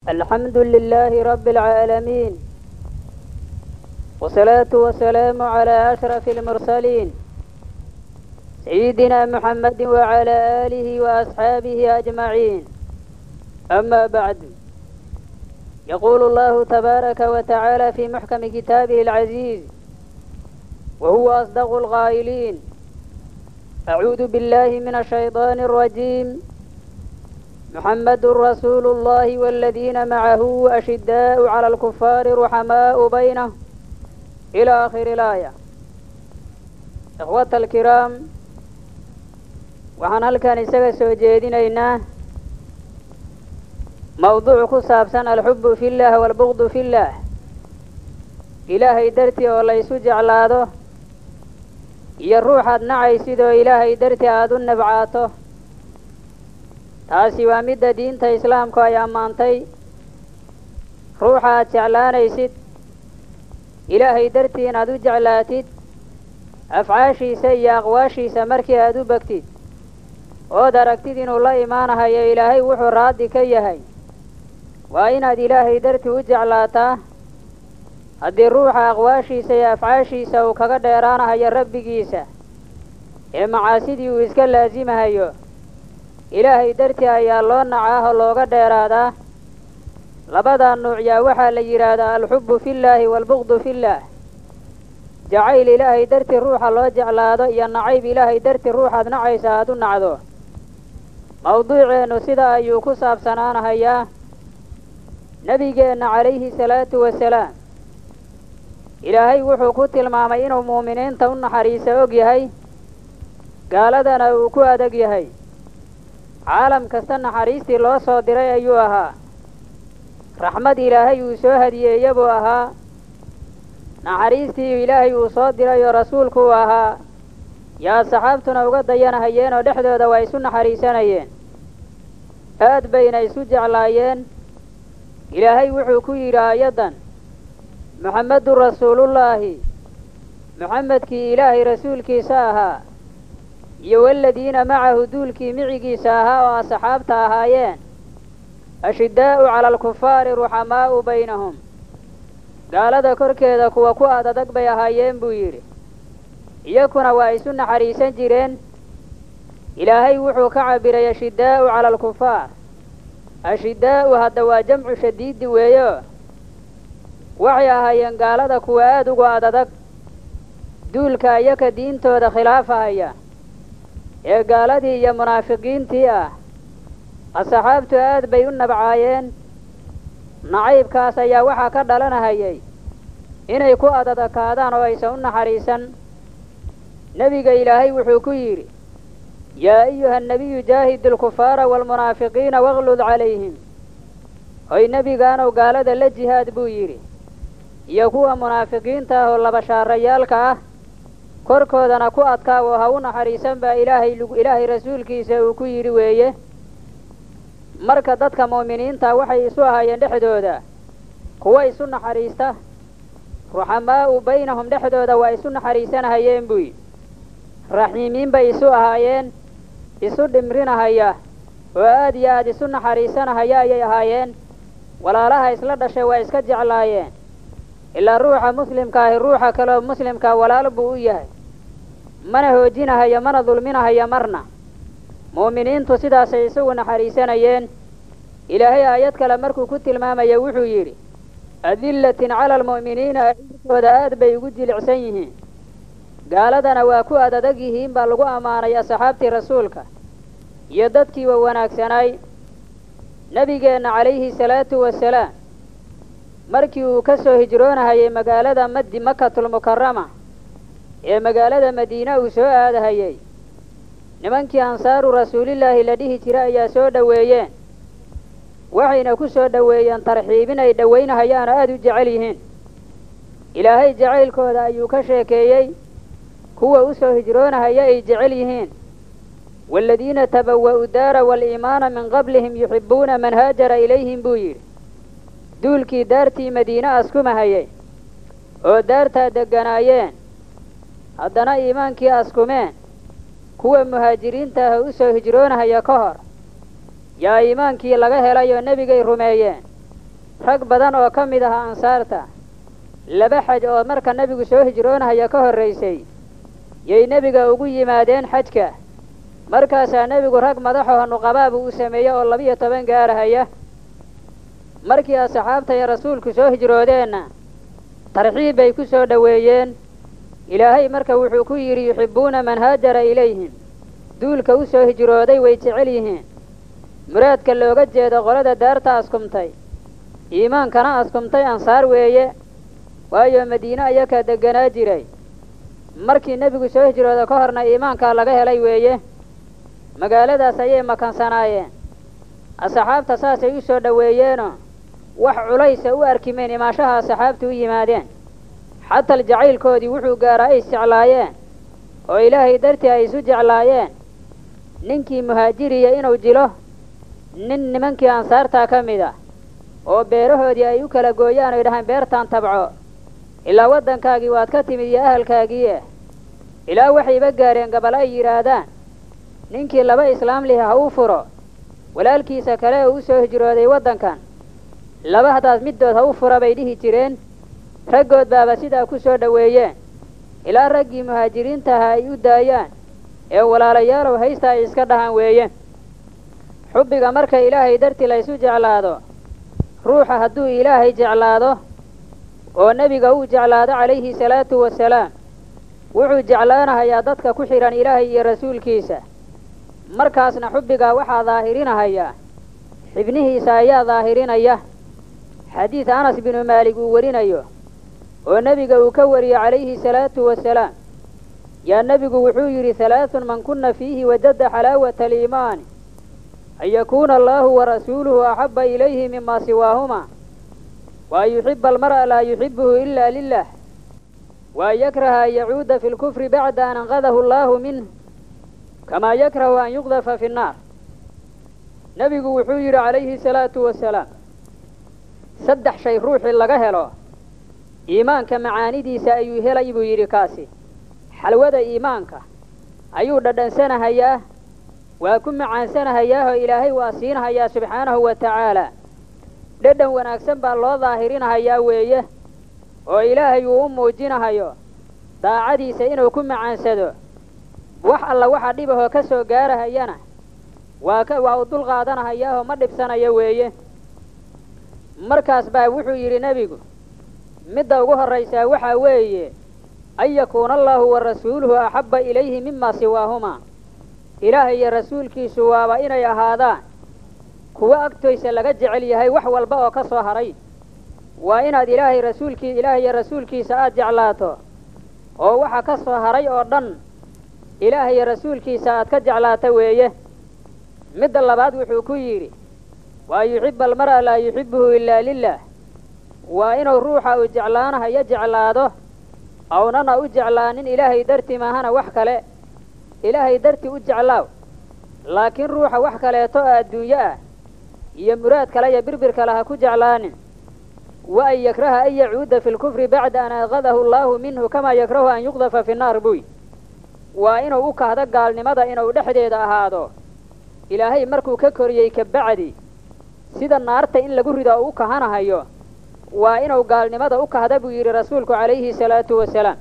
الحمد لله رب العالمين والصلاة والسلام على أشرف المرسلين سيدنا محمد وعلى آله وأصحابه أجمعين أما بعد يقول الله تبارك وتعالى في محكم كتابه العزيز وهو أصدق القائلين أعوذ بالله من الشيطان الرجيم محمد رسول الله والذين معه أشداء على الكفار رحماء بينهم إلى آخر الآية إخوة الكرام waxaan halkan isaga soo jeedinaynaa mawduuc ku saabsan alxubbu fillaah waalbugdu fillaah ilaahay dartii oo laysu jeclaado iyo ruuxaad nacaysidoo ilaahay dartii aada u nabcaato taasi waa midda diinta islaamku ay ammaantay ruuxa aad jeclaanaysid ilaahay dartii inaad u jeclaatid afcaashiisa iyo aqwaashiisa markii aad u begtid ood aragtid inuu la imaanahayo ilaahay wuxuu raadi ka yahay waa inaad ilaahay dartii u jeclaataa haddii ruuxa aqwaashiisa iyo afcaashiisa uu kaga dheeraanahayo rabbigiisa ee macaasidii uu iska laasimahayo ilaahay dartii ayaa loo nacaah oo looga dheeraadaa labadaa nuuc yaa waxaa la yidhaahdaa alxubbu fillaahi waalbugdu fillaah jacayl ilaahay dartii ruuxa loo jeclaado iyo nacayb ilaahay dartii ruuxaad nacaysa aad u nacdo mawduuceennu sida ayuu ku saabsanaanahayaa nebigeenna calayhi salaatu wasalaam ilaahay wuxuu ku tilmaamay inuu muuminiinta u naxariisa og yahay gaaladana uu ku adag yahay caalam kasta naxariistii loo soo diray ayuu ahaa raxmad ilaahay uu soo hadiyeeya buu ahaa naxariistii ilaahay uu soo diray oo rasuulku uu ahaa yaa saxaabtuna uga dayanahayeen oo dhexdooda waa isu naxariisanayeen aad bayna isu jeclaayeen ilaahay wuxuu ku yidhi aayaddan muxammedun rasuulullaahi muxamedkii ilaahay rasuulkiisa ahaa iyo waladiina macahu duulkii micigiisa ahaa oo asxaabta ahaayeen ashiddaa'u cala alkufaari ruxamaa'u baynahum gaalada korkeeda kuwa ku adadag bay ahaayeen buu yidhi iyakuna waa isu naxariisan jireen ilaahay wuxuu ka cabiray ashiddaa'u cala alkufaar ashiddaa'u hadda waa jamcu shadiidi weeyo waxay ahaayeen gaalada kuwa aada ugu adadag duulka iyaka diintooda khilaafahaya ee gaaladii iyo munaafiqiintii ah asxaabtu aad bay u nabcaayeen nacaybkaas ayaa waxaa ka dhalanahayay inay ku adadakaadaan oo aysan u naxariisan nebiga ilaahay wuxuu ku yidhi yaa ayuha nabiyu jaahid alkufaara waalmunaafiqiina waklud calayhim hoy nebigaanow gaalada la jihaad buu yidhi iyo kuwa munaafiqiinta ah oo labashaarayaalka ah korkoodana ku adkaawo ha u naxariisan baa ilaahay ilaahay rasuulkiisa uu ku yidhi weeye marka dadka mu'miniinta waxay isu ahaayeen dhexdooda kuwa isu naxariista ruxamaa'u baynahum dhexdooda waa isu naxariisanahayeen buy raxiimiin bay isu ahaayeen isu dhimrinahaya oo aad iyo aad isu naxariisanahaya ayay ahaayeen walaalaha isla dhashay waa iska jeclaayeen ilaa ruuxa muslimka ahi ruuxa kaleoo muslimkaa walaal buu u yahay mana hoojinahayo mana dulminahayo marna mu'miniintu sidaasay isagu naxariisanayeen ilaahay aayad kale markuu ku tilmaamaya wuxuu yidhi adillatin cala almu'miniina ciinkooda aad bay ugu jilicsan yihiin gaaladana waa ku adadag yihiin baa lagu ammaanay asxaabtii rasuulka iyo dadkiiba wanaagsanaay nebigeenna calayhi salaatu wasalaam markii uu ka soo hijroonahayay magaalada madi makatulmukarama ee magaalada madiina uu soo aadahayay nimankii ansaaru rasuulillaahi la dhihi jira ayaa soo dhoweeyeen waxayna ku soo dhoweeyeen tarxiibin ay dhowaynahayaan oo aada u jecel yihiin ilaahay jacaylkooda ayuu ka sheekeeyey kuwa u soo hijroonahaya ay jecel yihiin waaladiina tabawa'u daara waaliimaana min qablihim yuxibbuuna man haajara ilayhim buu yidhi duulkii daartii madiine askumahayay oo daartaa degganaayeen haddana iimaankii askumeen kuwa muhaajiriinta ah u soo hijroonahaya ka hor yaa iimaankii laga helay oo nebigay rumeeyeen rag badan oo ka mid aha ansaarta laba xaj oo marka nebigu soo hijroonahaya ka horraysay yay nebiga ugu yimaadeen xajka markaasaa nebigu rag madaxoo nuqabaaba uu sameeyey oo labiyo toban gaarahaya markii asxaabta iyo rasuulku soo hijroodeenna tarxiib bay ku soo dhoweeyeen ilaahay marka wuxuu ku yidhi yuxibbuuna man haajara ilayhim duulka u soo hijrooday way jecel yihiin muraadka looga jeedo qolada daarta askumtay iimaankana askumtay ansaar weeye waayo madiine ayakaa degganaa jiray markii nebigu soo hijrooda ka horna iimaankaa laga helay weeye magaaladaas ayay makansanaayeen asxaabta saasay u soo dhoweeyeenoo wax culaysa u arkimeen imaashaha asxaabtu u yimaadeen xatal jacaylkoodii wuxuu gaaraa ay isjeclaayeen oo ilaahay dartii ay isu jeclaayeen ninkii muhaajiriya inuu jilo nin nimankii ansaartaa ka mid ah oo beerahoodii ay u kala gooyaan oy dhahaan beertaan tabco ilaa waddankaagii waad ka timid iyo ahalkaagiie ilaa waxayba gaareen gabal ay yidhaahdaan ninkii laba islaam lihi ha uu furo walaalkiisa kale oo u soo hijrooday waddankan laba haddaad middood ha u fura bay dhihi jireen raggood baaba sidaa ku soo dhoweeyeen ilaa raggii muhaajiriintaha ay u daayaan ee walaalayaalow haysta ay iska dhahaan weeye xubbiga marka ilaahay dartii la ysu jeclaado ruuxa hadduu ilaahay jeclaado oo nebiga uu jeclaado calayhi salaatu wasalaam wuxuu jeclaanahayaa dadka ku xidhan ilaahay iyo rasuulkiisa markaasna xubbigaa waxaa daahirinahayaa xibnihiisa ayaa daahirinaya xadiid anas binu maalik uu warinayo oo nebiga uu ka wariyey calayhi salaatu wasalaam yaa nebigu wuxuu yidhi halaathun man kunna fiihi wajada xalaawata aliimaani an yakuuna allaahu warasuuluhu axabba ilayhi mima siwaahuma wa an yuxiba almar'a laa yuxibuhu ila lilah wa an yakraha an yacuuda fi lkufri bacda an anqadahu allaahu minh kamaa yakrahu an yuqdafa fi nnaar nebigu wuxuu yidhi calayhi salaatu wasalaam saddex shay ruuxii laga helo iimaanka macaanidiisa ayuu helay buu yidhi kaasi xalwada iimaanka ayuu dhadhansanahayaa waa ku macaansanahayaahoo ilaahay waa siinahayaa subxaanahu wa tacaalaa dhadhan wanaagsan baa loo daahirinahayaa weeye oo ilaahay uu u muujinahayo daacadiisa inuu ku macaansado wax alla waxa dhibahoo ka soo gaarahayana waa ka waa u dul qaadanahayaahoo ma dhibsanayo weeye markaas baa wuxuu yidhi nebigu midda ugu horraysaa waxaa weeye an yakuuna allaahu wa rasuuluhu axabba ilayhi mima siwaahumaa ilaahay iyo rasuulkiisu waaba inay ahaadaan kuwo agtoysa laga jecel yahay wax walba oo ka soo haray waa inaad ilaahay rasuulkii ilaahay iyo rasuulkiisa aada jeclaato oo waxa ka soo haray oo dhan ilaahay iyo rasuulkiisa aad ka jeclaato weeye midda labaad wuxuu ku yidhi wa an yuxiba almar'a laa yuxibuhu ilaa lilah waa inuu ruuxa uu jeclaanahayo jeclaado awnana u jeclaanin ilaahay darti maahana wax kale ilaahay darti u jeclaaw laakiin ruuxa wax kaleeto oo adduunyo ah iyo muraad kale iyo birbir kale ha ku jeclaanin wa an yakraha an yacuuda fi lkufri bacda an anqadahu allaahu minhu kamaa yakrahu an yuqdafa fi nnaar buy waa inuu u kahdo gaalnimada inuu dhexdeeda ahaado ilaahay markuu ka koriyey kabacdi sida naarta in lagu rido u u kahanahayo waa inuu gaalnimada u kahda buu yidhi rasuulku calayhi salaatu wasalaam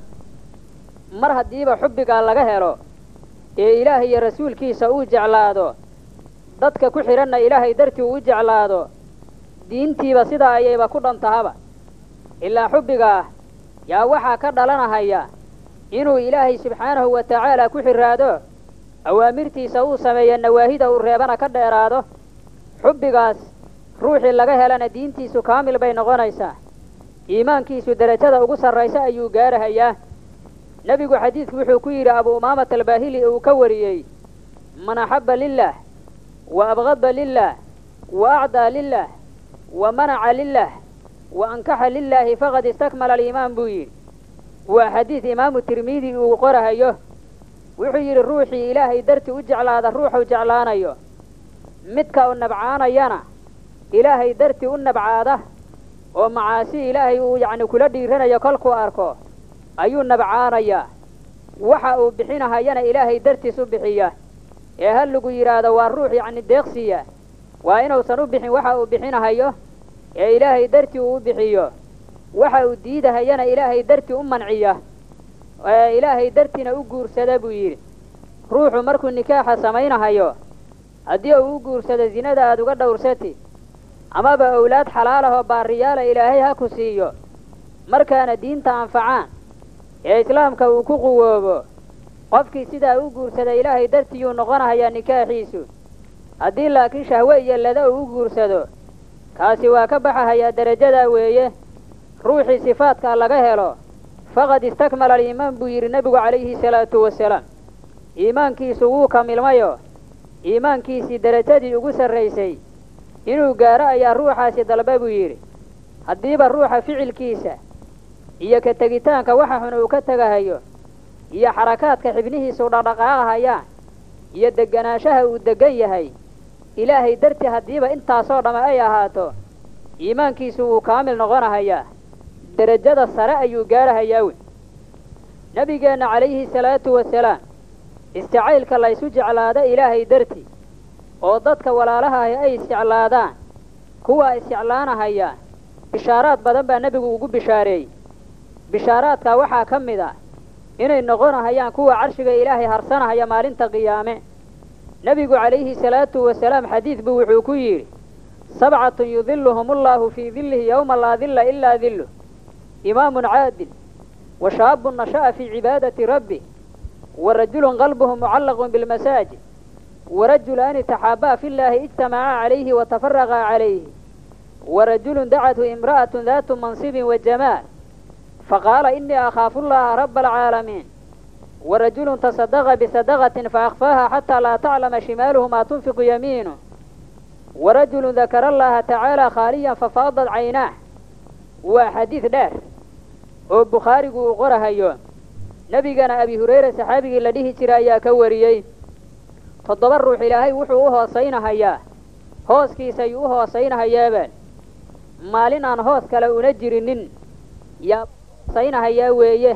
mar haddiiba xubbigaa laga helo ee ilaahay iyo rasuulkiisa uu jeclaado dadka ku xidhanna ilaahay dartii uu u jeclaado diintiiba sidaa ayayba ku dhantahaba ilaa xubbigaah yaa waxaa ka dhalanahaya inuu ilaahay subxaanahu wa tacaala ku xidhaado awaamirtiisa uu sameeyo nawaahida uu reebana ka dheeraado xubbigaas ruuxii laga helana diintiisu kaamil bay noqonaysaa iimaankiisu derajada ugu sarraysa ayuu gaarahayaa nebigu xadiidku wuxuu ku yidhi abu umaamata albaahili uu ka wariyey man axabba lilah wa abqada lilah wa acdaa lilah wa manaca lilah wa ankaxa lilaahi faqad istakmala aliimaan buu yidhi waa xadiid imaamu tirmidi uu qorahayo wuxuu yidhi ruuxii ilaahay darti u jeclaada ruuxuu jeclaanayo midka u nabcaanayana ilaahay darti u nabcaada oo macaasi ilaahay uu yacni kula dhiiranayo kolkuu arko ayuu nabcaanayaa waxa uu bixinahayana ilaahay dartiis u bixiya ee hal lagu yidhaahdo waa ruux yacni deeqsiya waa inuusan u bixin waxa uu bixinahayo ee ilaahay dartii uu u bixiyo waxa uu diidahayana ilaahay dartii u manciya ee ilaahay dartiina u guursada buu yidhi ruuxu markuu nikaaxa samaynahayo haddii uu u guursado zinada aad uga dhowrsati amaba owlaad xalaalahoo baariyaala ilaahay ha ku siiyo markaana diinta anfacaan ee islaamka uu ku quwoobo qofkii sidaa u guursada ilaahay dartiyuu noqonahayaa nikaaxiisu haddii laakiin shahwe iyo lada uu u guursado kaasi waa ka baxahayaa derajadaa weeye ruuxii sifaadkaa laga helo faqad istakmala aliimaan buu yidhi nebigu calayhi salaatu wasalaam iimaankiisu wuu kamilmayo iimaankiisii derajadii ugu sarraysay inuu gaaro ayaa ruuxaasi dalba buu yidhi haddiiba ruuxa ficilkiisa iyo ka tegitaanka waxa xun uu ka tegahayo iyo xarakaadka xibnihiisu dhaqdhaqaaqahayaan iyo deganaanshaha uu degan yahay ilaahay dartii haddiiba intaasoo dhamme ay ahaato iimaankiisu wuu kaamil noqonahayaa derajada sare ayuu gaarahayaa wey nebigeenna calayhi salaatu wasalaam isticaylka laysu jeclaado ilaahay dartii oo dadka walaalahaahi ay isjeclaadaan kuwa isjeclaanahaya bishaaraad badan baa nebigu ugu bishaareeyey bishaaraadkaa waxaa ka mid ah inay noqonahayaan kuwa carshiga ilaahay harsanahaya maalinta qiyaame nebigu calayhi salaatu wasalaam xadiid buu wuxuu ku yidhi sabcatun yudiluhum ullahu fii dillihi yowma laa dilla ilaa dilluh imaamun caadil wa shaabun nasha'a fii cibaadati rabbi wa rajulun qalbuhu mucallaqun bilmasaajid wa rajulaani taxaabaa fi llaahi ijtamacaa calayhi wa tafaraqaa calayhi wa rajulun dacathu imra'atun daatu mansibin wa jamaal faqaala inii akhaafu llaha raba alcaalamiin wa rajulun tasadaqa bisadaqatin faakfaaha xataa laa taclama shimaaluhu maa tunfiqu yamiinuh wa rajulun dakara allaha tacaala khaaliyan fafaadat caynaah waa xadiid dheer oo bukhaarigu uu qorahayo nebigana abi hurayra saxaabigii la dhihi jira ayaa ka wariyey toddoba ruux ilaahay wuxuu u hoosaynahayaa hooskiisa ayuu u hoosaynahayaabaan maalin aan hoos kale una jirinin yaa hoosaynahayaa weeye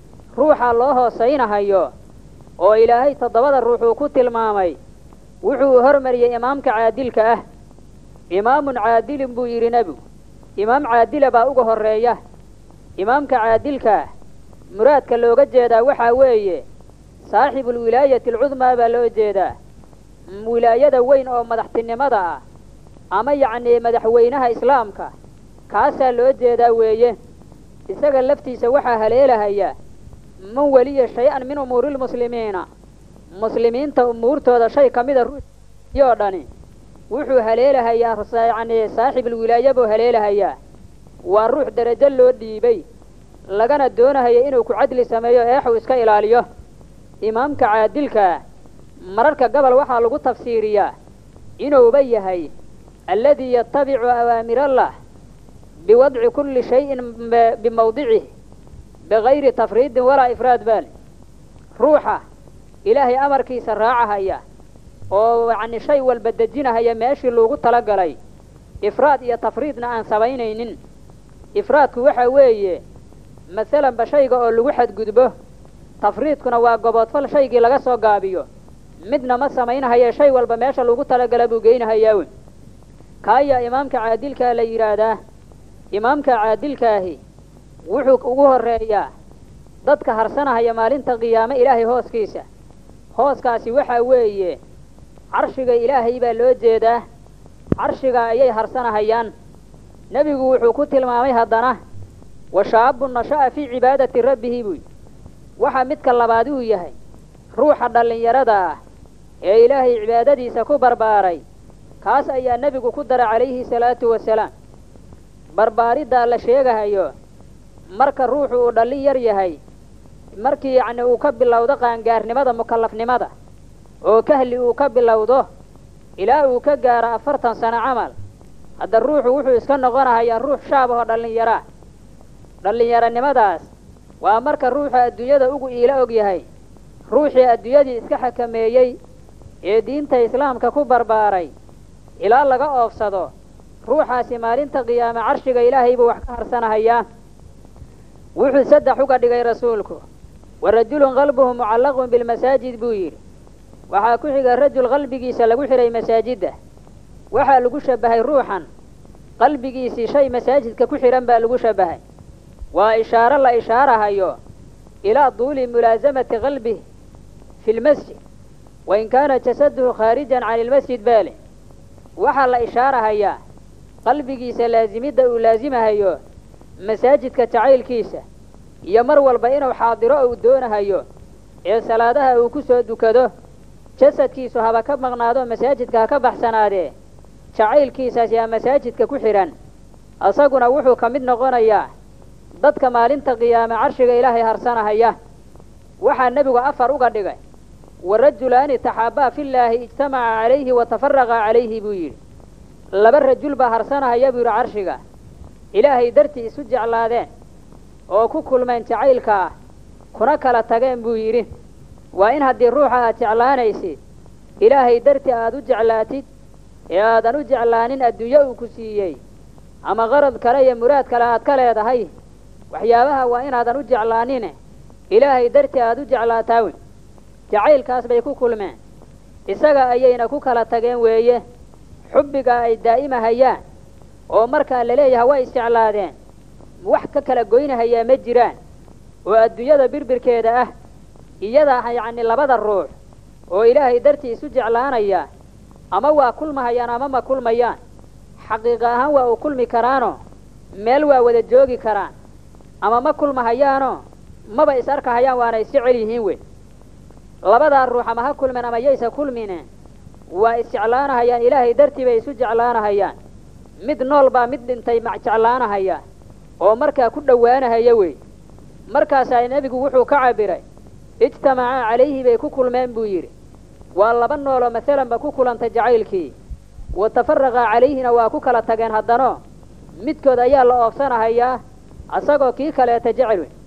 ruuxa loo hoosaynahayo oo ilaahay toddobada ruuxuu ku tilmaamay wuxuu hormariyey imaamka caadilka ah imaamun caadilin buu yidhi nebigu imaam caadila baa uga horreeya imaamka caadilkaa muraadka looga jeedaa waxaa weeye saaxibulwilaayati alcudmaa baa loo jeedaa wilaayada weyn oo madaxtinimada ah ama yacnii madaxweynaha islaamka kaasaa loo jeedaa weeye isaga laftiisa waxaa haleelahaya man weliya shay-an min umuuri lmuslimiina muslimiinta umuurtooda shay ka mida ruuxiyoo dhani wuxuu haleelahayaa yacnii saaxibulwilaaya buu haleelahayaa waa ruux derajo loo dhiibay lagana doonahaya inuu ku cadli sameeyo eexuu iska ilaaliyo imaamka caadilkaa mararka gobol waxaa lagu tafsiiriyaa inuuba yahay alladii yatabicu awaamirallah biwadci kulli shayin bimawdicih bigayri tafriidin walaa ifraad baali ruuxa ilaahay amarkiisa raacahaya oo yacni shay walba dejinahaya meeshii loogu talagalay ifraad iyo tafriidna aan samaynaynin ifraadku waxa weeye masalanba shayga oo lagu xadgudbo tafriidkuna waa goboodfal shaygii laga soo gaabiyo midna ma samaynahaye shay walba meesha lagu talagala buu geynahayaa wey kaayaa imaamka caadilkaa la yidhaahdaa imaamka caadilkaahi wuxuu ugu horreeyaa dadka harsanahaya maalinta qiyaame ilaahay hooskiisa hooskaasi waxaa weeye carshiga ilaahay baa loo jeedaa carshiga ayay harsanahayaan nebigu wuxuu ku tilmaamay haddana wa shaabun nasha'a fii cibaadati rabbihi buy waxaa midka labaad uu yahay ruuxa dhallinyarada ah ee ilaahay cibaadadiisa ku barbaaray kaas ayaa nebigu ku dara calayhi salaatu wasalaam barbaariddaa la sheegahayo marka ruuxu uu dhallin yar yahay markii yacni uu ka bilowdo qaangaarnimada mukallafnimada oo kahli uu ka bilowdo ilaa uu ka gaaro afartan sano camal hadda ruuxu wuxuu iska noqonahayaa ruux shaab ahoo dhallinyaraa dhallinyaronimadaas waa marka ruuxa adduunyada ugu iila og yahay ruuxii adduunyadii iska xakameeyey ee diinta islaamka ku barbaaray ilaa laga oofsado ruuxaasi maalinta qiyaame carshiga ilaahay buu wax ka harsanahayaa wuxuu saddex uga dhigay rasuulku wa rajulun qalbuhu mucallaqun bilmasaajid buu yidhi waxaa ku xiga rajul qalbigiisa lagu xidhay masaajidda waxaa lagu shabbahay ruuxan qalbigiisii shay masaajidka ku xidhan baa lagu shabahay waa ishaaro la ishaarahayo ilaa duuli mulaasamati qalbih fi lmasjid wain kaana jasaduhu khaarijan cani ilmasjid baale waxaa la ishaarahayaa qalbigiisa laasimidda uu laasimahayo masaajidka jacaylkiisa iyo mar walba inuu xaadiro uu doonahayo ee salaadaha uu ku soo dukado jasadkiisu haba ka maqnaado masaajidka ha ka baxsanaadee jacaylkiisaas yaa masaajidka ku xidhan asaguna wuxuu ka mid noqonayaa dadka maalinta qiyaame carshiga ilaahay harsanahaya waxaa nebigu afar uga dhigay wa rajulaani taxaabaa fillaahi ijtamaca calayhi wa tafaraqa calayhi buu yidhi laba rajul baa harsanahaya buu yidhi carshiga ilaahay dartii isu jeclaadeen oo ku kulmeen jacaylka ah kuna kala tageen buu yidhi waa in haddii ruuxa aad jeclaanaysid ilaahay dartii aad u jeclaatid ee aadan u jeclaanin adduunyo uu ku siiyey ama qarad kale iyo muraad kale aad ka leedahay waxyaabaha waa inaadan u jeclaanine ilaahay dartii aad u jeclaataawe jacaylkaas bay ku kulmeen isaga ayayna ku kala tageen weeye xubbiga ay daa'imahayaan oo markaa laleeyahay way isjeclaadeen wax ka kala goynahayaa ma jiraan oo adduunyada birbirkeeda ah iyada yacni labada ruux oo ilaahay dartii isu jeclaanaya ama waa kulmahayaan ama ma kulmayaan xaqiiqa ahaan waa uu kulmi karaanoo meel waa wada joogi karaan ama ma kulmahayaanoo maba is arkahayaan waana isjecel yihiin wey labadaa ruux ama ha kulmeen ama yaysa kulmine waa isjeclaanahayaan ilaahay dartii bay isu jeclaanahayaan mid nool baa mid dhintay ma jeclaanahaya oo markaa ku dhowaanahaya wey markaasaa nebigu wuxuu ka cabiray ijtamacaa calayhi bay ku kulmeen buu yidhi waa laba nooloo masalanba ku kulantay jacaylkii wa tafaraqaa calayhina waa ku kala tageen haddano midkood ayaa la oofsanahayaa asagoo kii kaleeta jecel wey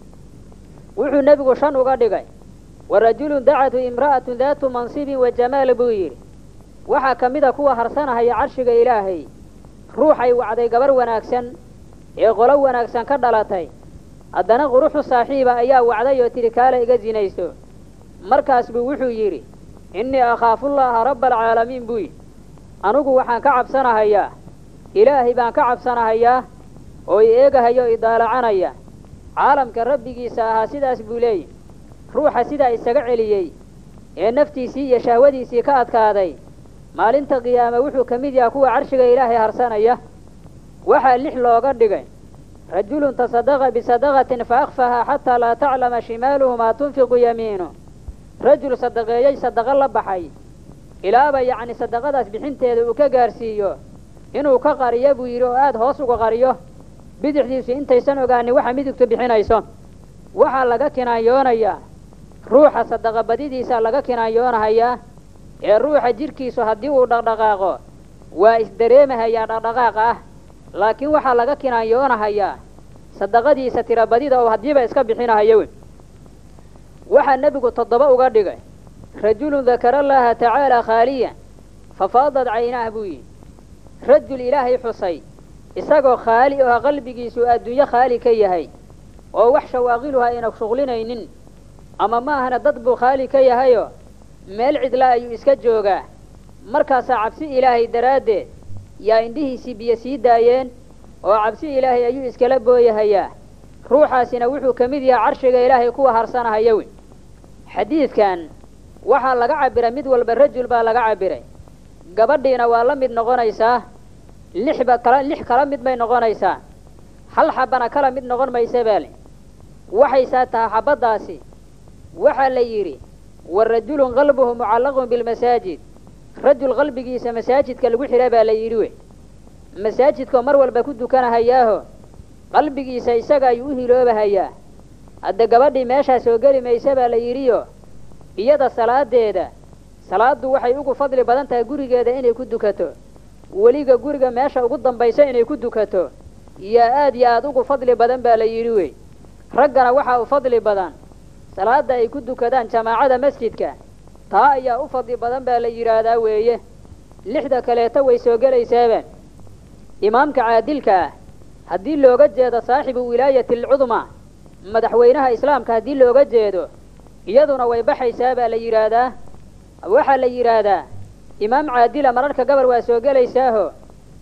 wuxuu nebigu shan uga dhigay wa rajulun dacatu imra'atun daatu mansibin wa jamaal buu yidhi waxaa ka mida kuwa harsanahaya carshiga ilaahay ruuxay wacday gabar wanaagsan ee qolo wanaagsan ka dhalatay haddana quruxu saaxiiba ayaa wacday oo tidhi kaale iga sinayso markaas buu wuxuu yidhi innii akhaafullaaha rabba alcaalamiin buu yidhi anugu waxaan ka cabsanahayaa ilaahay baan ka cabsanahayaa oo i eegahayo o idaalacanaya caalamka rabbigiisa ahaa sidaas buu leeyihi ruuxa sidaa isaga celiyey ee naftiisii iyo shahwadiisii ka adkaaday maalinta qiyaame wuxuu ka mid yahay kuwa carshiga ilaahay harsanaya waxaa lix looga dhigay rajulun tasadaqa bisadaqatin fa akhfahaa xataa laa taclama shimaaluhu maa tunfiqu yamiinu rajul sadaqeeyey sadaqo la baxay ilaaba yacni sadaqadaas bixinteeda uu ka gaarsiiyo inuu ka qariyo buu yidhi oo aada hoos uga qariyo bidixdiisu intaysan ogaanin waxa midigtu bixinayso waxaa laga kinaanyoonayaa ruuxa sadaqa badidiisa laga kinaanyoonahayaa ee ruuxa jidhkiisu haddii uu dhaqdhaqaaqo waa isdareemahayaa dhaqdhaqaaqa ah laakiin waxaa laga kinaanyoonahayaa sadaqadiisa tira badida oo haddiiba iska bixinahayo wey waxaa nebigu toddoba uga dhigay rajulun dakara allaha tacaala khaaliyan fafaadad caynaah buu yidhi rajul ilaahay xusay isagoo khaali oo qalbigiisu adduunyo khaali ka yahay oo wax shawaaqiluha ayna shuqlinaynin ama ma ahna dad buu khaali ka yahayoo meel cidla ayuu iska joogaa markaasaa cabsi ilaahay daraaddeed yaa indhihiisii biyo sii daayeen oo cabsi ilaahay ayuu iskala booyahayaa ruuxaasina wuxuu ka mid yahay carshiga ilaahay kuwa harsanahaya wey xadiidkan waxaa laga cabiray mid walba rajul baa laga cabiray gabadhiina waa la mid noqonaysaa lixba kala lix kala mid bay noqonaysaa hal xabana kala mid noqon maysa baale waxaysaa tahay xabaddaasi waxaa la yidhi wa rajulun qalbuhu mucallaqun bilmasaajid rajul qalbigiisa masaajidka lagu xidha baa la yidhi wey masaajidkoo mar walba ku dukanahayaaho qalbigiisa isaga ayuu u hiloobahayaa hadda gabadhii meeshaa soo geli maysa baa la yidhiyo iyada salaadeeda salaaddu waxay ugu fadli badan tahay gurigeeda inay ku dukato weliga guriga meesha ugu dambaysa inay ku dukato yaa aad iyo aad ugu fadli badan baa la yidhi wey raggana waxaa u fadli badan salaadda ay ku dukadaan jamaacada masjidka taa ayaa u fadli badan baa la yidhaahdaa weeye lixda kaleeto way soo gelaysaaba imaamka caadilka ah haddii looga jeedo saaxibu wilaayati alcudmaa madaxweynaha islaamka haddii looga jeedo iyaduna way baxaysaa baa la yidhaahdaa waxaa la yidhaahdaa imaam caadila mararka gabar waa soo gelaysaaho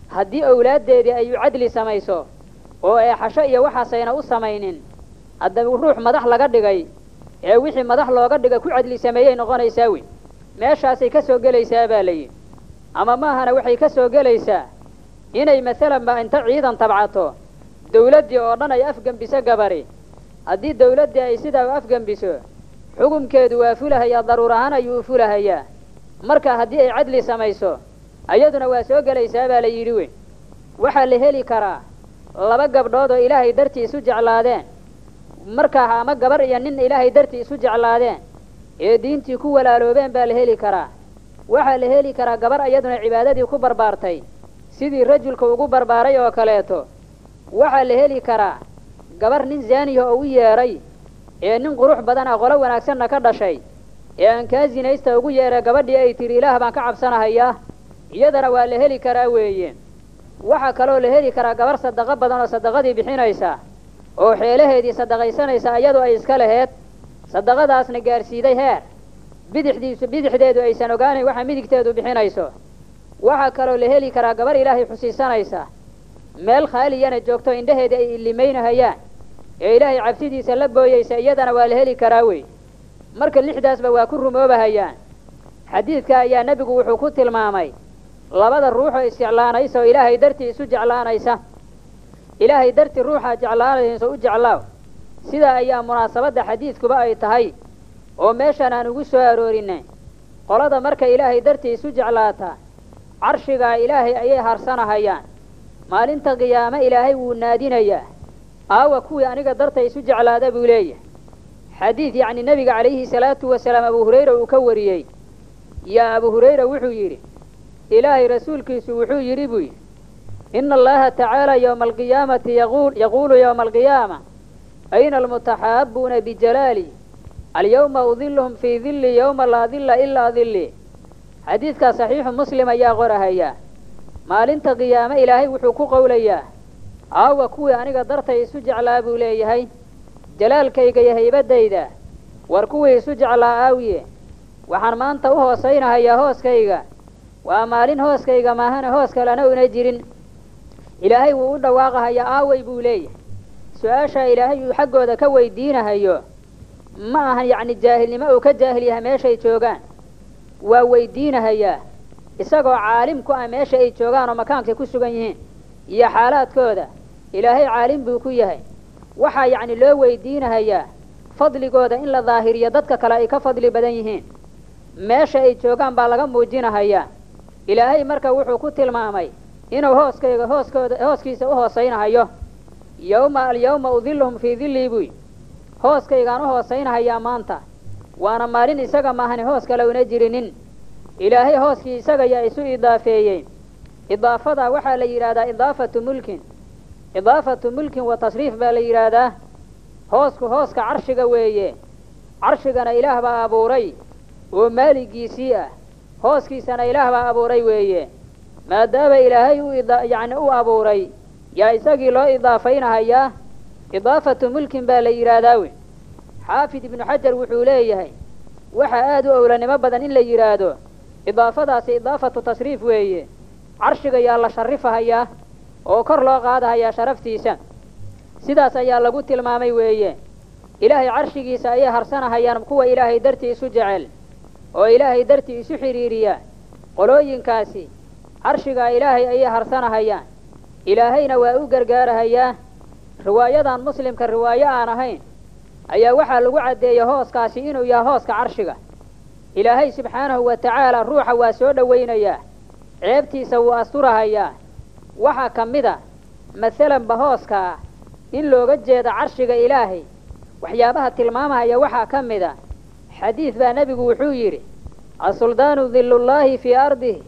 haddii owlaaddeedii ay cadli samayso oo eexasho iyo waxaasayna u samaynin haddaba ruux madax laga dhigay ee wixii madax looga dhigay ku cadli sameeyey noqonaysaa wey meeshaasay ka soo gelaysaa baa layidhi ama maahana waxay ka soo gelaysaa inay masalan ba inta ciidan tabcato dawladdii oo dhan ay afgembiso gabari haddii dawladdii ay sidaa u afgembiso xukumkeedu waa fulahayaa daruur ahaan ayuu u fulahayaa marka haddii ay cadli samayso ayaduna waa soo gelaysaa baa la yidhi wey waxaa la heli karaa laba gabdhood oo ilaahay dartii isu jeclaadeen markaa ama gabar iyo nin ilaahay dartii isu jeclaadeen ee diintii ku walaaloobeen baa la heli karaa waxaa la heli karaa gabar iyaduna cibaadadii ku barbaartay sidii rajulka ugu barbaaray oo kaleeto waxaa la heli karaa gabar nin zaaniya oo u yeedhay ee nin qurux badan ah qolo wanaagsanna ka dhashay ee aan kaa sinaysta ugu yeedhay gabadhii ay tidhi ilaah baan ka cabsanahayaa iyadana waa la heli karaa weeye waxaa kaloo la heli karaa gabar sadaqo badan oo sadaqadii bixinaysa oo xeelaheedii sadaqaysanaysa iyadu ay iska laheed sadaqadaasna gaadhsiiday heer bidixdiisu bidixdeedu aysan ogaanayn waxa midigteedu bixinayso waxaa kaloo la heli karaa gabar ilaahay xusiisanaysa meel khaaliyana joogto indhaheeda ay ilimaynahayaan ee ilaahay cabsidiisa la booyeysa iyadana waa la heli karaa wey marka lixdaasba waa ku rumoobahayaan xadiidka ayaa nebigu wuxuu ku tilmaamay labada ruuxoo isjeclaanaysa oo ilaahay dartii isu jeclaanaysa ilaahay dartii ruuxaa jeclaanaysa u jeclaaw sidaa ayaa munaasabadda xadiidkuba ay tahay oo meeshaan aan ugu soo aroorinay qolada marka ilaahay dartii isu jeclaata carshigaa ilaahay ayay harsanahayaan maalinta qiyaame ilaahay wuu naadinayaa aawa kuwii aniga darta isu jeclaada buu leeyahay xadiid yacni nebiga calayhi salaatu wasalaam abu hurayra uu ka wariyey yaa abu hurayra wuxuu yidhi ilaahay rasuulkiisu wuxuu yidhi buu yidhi ina allaha tacaala yowma alqiyaamati yaqul yaquulu yowma alqiyaama ayna almutaxaabuuna bijalaali alyawma udiluhum fii dilli yowma laa dilla ilaa dilli xadiidkaa saxiixu muslim ayaa qorahayaa maalinta qiyaame ilaahay wuxuu ku qowlayaa aawa kuwii aniga dartay isu jeclaa buu leeyahay jalaalkayga iyo haybadayda war kuwii isu jeclaa aawiye waxaan maanta u hoosaynahayaa hooskayga waa maalin hooskayga maahana hoos kalena una jirin ilaahay wuu u dhawaaqahayaa aaway buu leeyahay su-aashaa ilaahay uu xaggooda ka weydiinahayo ma ahan yacni jaahilnimo uu ka jaahil yahay meeshay joogaan waa weydiinahayaa isagoo caalim ku ah meesha ay joogaan oo makaankay ku sugan yihiin iyo xaalaadkooda ilaahay caalim buu ku yahay waxaa yacni loo weydiinahayaa fadligooda in la daahiriyo dadka kale ay ka fadli badan yihiin meesha ay joogaan baa laga muujinahayaa ilaahay marka wuxuu ku tilmaamay inuu hooskayga hooskooda hooskiisa u hoosaynahayo yowma alyawma udiluhum fii dillii buy hooskaygaan u hoosaynahayaa maanta waana maalin isaga maahani hoos kale una jirinin ilaahay hooskii isaga yaa isu idaafeeyey idaafadaa waxaa la yidhaahdaa idaafatu mulkin idaafatu mulkin wa tasriif baa la yidhaahdaa hoosku hooska carshiga weeye carshigana ilaah baa abuuray oo maaligiisii ah hooskiisana ilaah baa abuuray weeye maadaama ilaahay u yacni u abuuray yaa isagii loo idaafaynahayaa idaafatu mulkin baa la yidhaahdaa wey xaafid ibnu xajar wuxuu leeyahay waxaa aada u owlanimo badan in la yidhaahdo idaafadaasi idaafatu tasriif weeye carshiga yaa la sharifahayaa oo kor loo qaadahayaa sharaftiisa sidaas ayaa lagu tilmaamay weeye ilaahay carshigiisa ayay harsanahayaan kuwa ilaahay dartii isu jecel oo ilaahay dartii isu xidhiiriya qolooyinkaasi carshigaa ilaahay ayay harsanahayaan ilaahayna waa u gargaarahayaa riwaayadan muslimka riwaayo aan ahayn ayaa waxaa lagu caddeeyey hooskaasi inuu yahay hooska carshiga ilaahay subxaanahu wa tacaala ruuxa waa soo dhowaynayaa ceebtiisa wuu asturahayaa waxaa ka mid a masalanba hooskaa in looga jeedo carshiga ilaahay waxyaabaha tilmaamahaya waxaa ka mid a xadiid baa nebigu wuxuu yidhi asuldaanu dillullaahi fii ardihi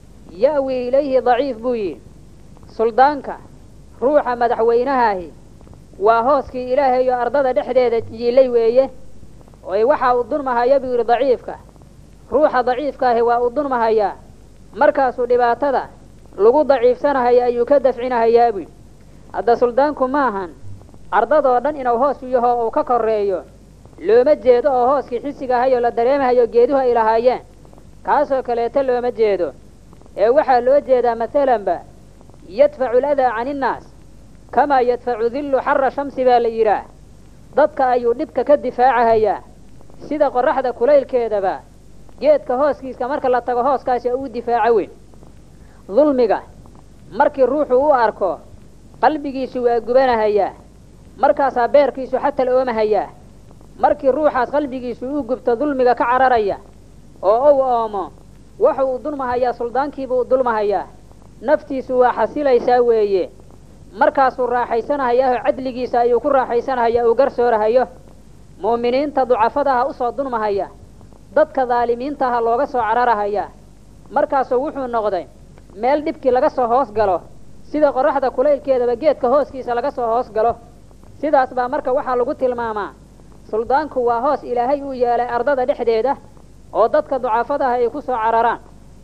ya'wi ilayhi daciif buu yidhi suldaanka ruuxa madaxweynahaahi waa hooskii ilaahay oo ardada dhexdeeda yiilay weeye oy waxaa u dunmahaya buu yidhi daciifka ruuxa daciifkaahi waa u dunmahayaa markaasuu dhibaatada lagu daciifsanahaya ayuu ka dafcinahayaa buy hadda suldaanku maahan ardadoo dhan inuu hoos u yaho uu ka korreeyo looma jeedo oo hooskii xisiga ahayoo la dareemahayo geeduhu ay lahaayeen kaasoo kaleeto looma jeedo ee waxaa loo jeedaa masalanba yadfacu ladaa cani innaas kamaa yadfacu dillu xara shamsi baa la yidhaah dadka ayuu dhibka ka difaacahayaa sida qorraxda kulaylkeedaba geedka hooskiiska marka la tago hooskaasi uu difaaco weyn dulmiga markii ruuxu u arko qalbigiisu waa gubanahayaa markaasaa beerkiisu xatal oomahayaa markii ruuxaas qalbigiisu uu gubto dulmiga ka cararaya oo uu oomo waxa uu dulmahayaa suldaankiibuu dulmahayaa naftiisu waa xasilaysaa weeye markaasuu raaxaysanahayaao cadligiisa ayuu ku raaxaysanahayaa uu garsoorahayo mu'miniinta ducafadaha usoo dulmahaya dadka daalimiintaha looga soo cararahayaa markaasuu wuxuu noqday meel dhibkii laga soo hoos galo sida qorraxda kulaylkeedaba geedka hooskiisa laga soo hoos galo sidaas baa marka waxaa lagu tilmaamaa suldaanku waa hoos ilaahay uu yeelay ardada dhexdeeda oo dadka ducafadaha ay ku soo cararaan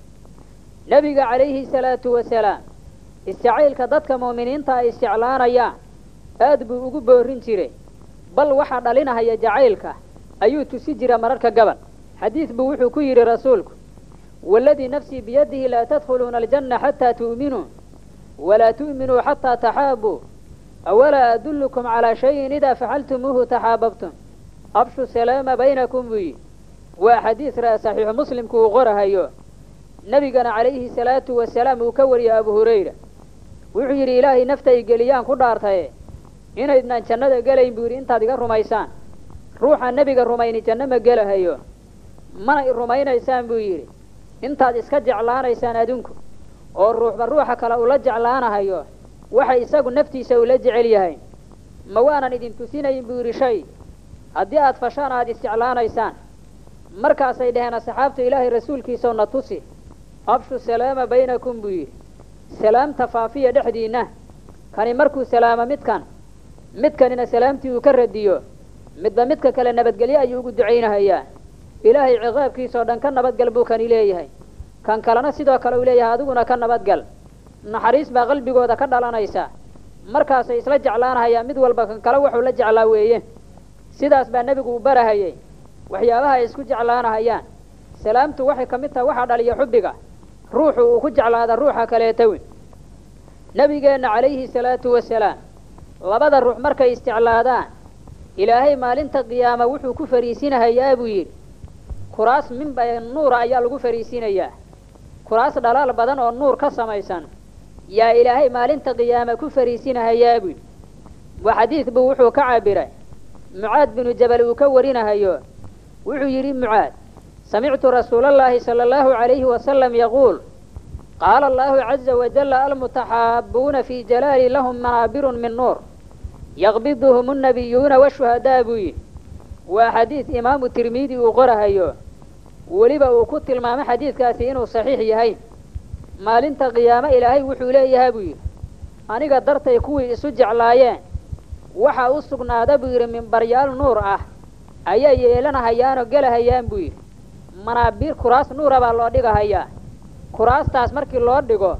nebiga calayhi salaatu wasalaam isjacaylka dadka mu'miniinta ay isjeclaanayaan aad buu ugu boorin jiray bal waxaa dhalinahaya jacaylka ayuu tusi jira mararka gabal xadiid buu wuxuu ku yidhi rasuulku waaladii nafsii biyadihi laa tadkhuluuna aljanna xataa tu'minuu walaa tu'minuu xataa taxaabuu awalaa adullukum calaa shayin idaa facaltumuuhu taxaababtum abshu salaama baynakum buu yidhi waa xadiis raa saxiixu muslimku uu qorahayo nebigana calayhi salaatu wasalaam uu ka wariyay abu hurayra wuxuu yidhi ilaahay naftay geliyaan ku dhaartaye inaydnaan jannada gelayn buu yidhi intaad iga rumaysaan ruuxa nebiga rumayni janno ma gelahayo mana i rumaynaysaan buu yidhi intaad iska jeclaanaysaan adinku oo ruuxba ruuxa kale ula jeclaanahayo waxa isagu naftiisa ula jecel yahay ma waanan idin tusinayn buu yidhi shay haddii aad fashaan aad isjeclaanaysaan markaasay dhaheen asxaabta ilaahay rasuulkiisao na tusi abshu salaama baynakum buu yidhi salaamta faafiya dhexdiinna kani markuu salaamo midkan midkanina salaamtii uu ka radiyo midba midka kale nabadgelyo ayuu ugu ducaynahayaa ilaahay ciqaabkiisao dhan ka nabadgal buu kani leeyahay kan kalena sidoo kale uu leeyahay adiguna ka nabadgal naxariis baa qalbigooda ka dhalanaysa markaasay isla jeclaanahayaa mid walba kan kale wuxuu la jeclaa weeye sidaas baa nebigu u barahayay waxyaabaha ay isku jeclaanahayaan salaamtu waxay ka mid tahay waxaa dhaliya xubbiga ruuxu uu ku jeclaada ruuxa kaleeta weyn nebigeenna calayhi salaatu wasalaam labada ruux markay isjeclaadaan ilaahay maalinta qiyaama wuxuu ku fariisinahayaa buu yidhi kuraas minba nuura ayaa lagu fariisinayaa kuraas dhalaal badan oo nuur ka samaysan yaa ilaahay maalinta qiyaama ku fariisinahayaa buu yidhi waa xadiid buu wuxuu ka cabiray mucaad binu jabal uu ka warinahayo wuxuu yidhi mucaad samictu rasuula allaahi sala allahu calayhi wasalam yaquul qaala allahu caza wajalla almutaxaabuuna fii jalaali lahum manaabirun min nuur yaqbiduhum annabiyuuna washuhadaa buu yidhi waa xadiid imaamu tirmidi uu qorahayo weliba uu ku tilmaamay xadiidkaasi inuu saxiix yahay maalinta qiyaamo ilaahay wuxuu leeyahay buu yidhi aniga dartay kuwii isu jeclaayeen waxaa u sugnaada buu yidhi mimbaryaal nuur ah ayay yeelanahayaanoo gelahayaan buu yidhi manaabiir kuraas nuura baa loo dhigahayaa kuraastaas markii loo dhigo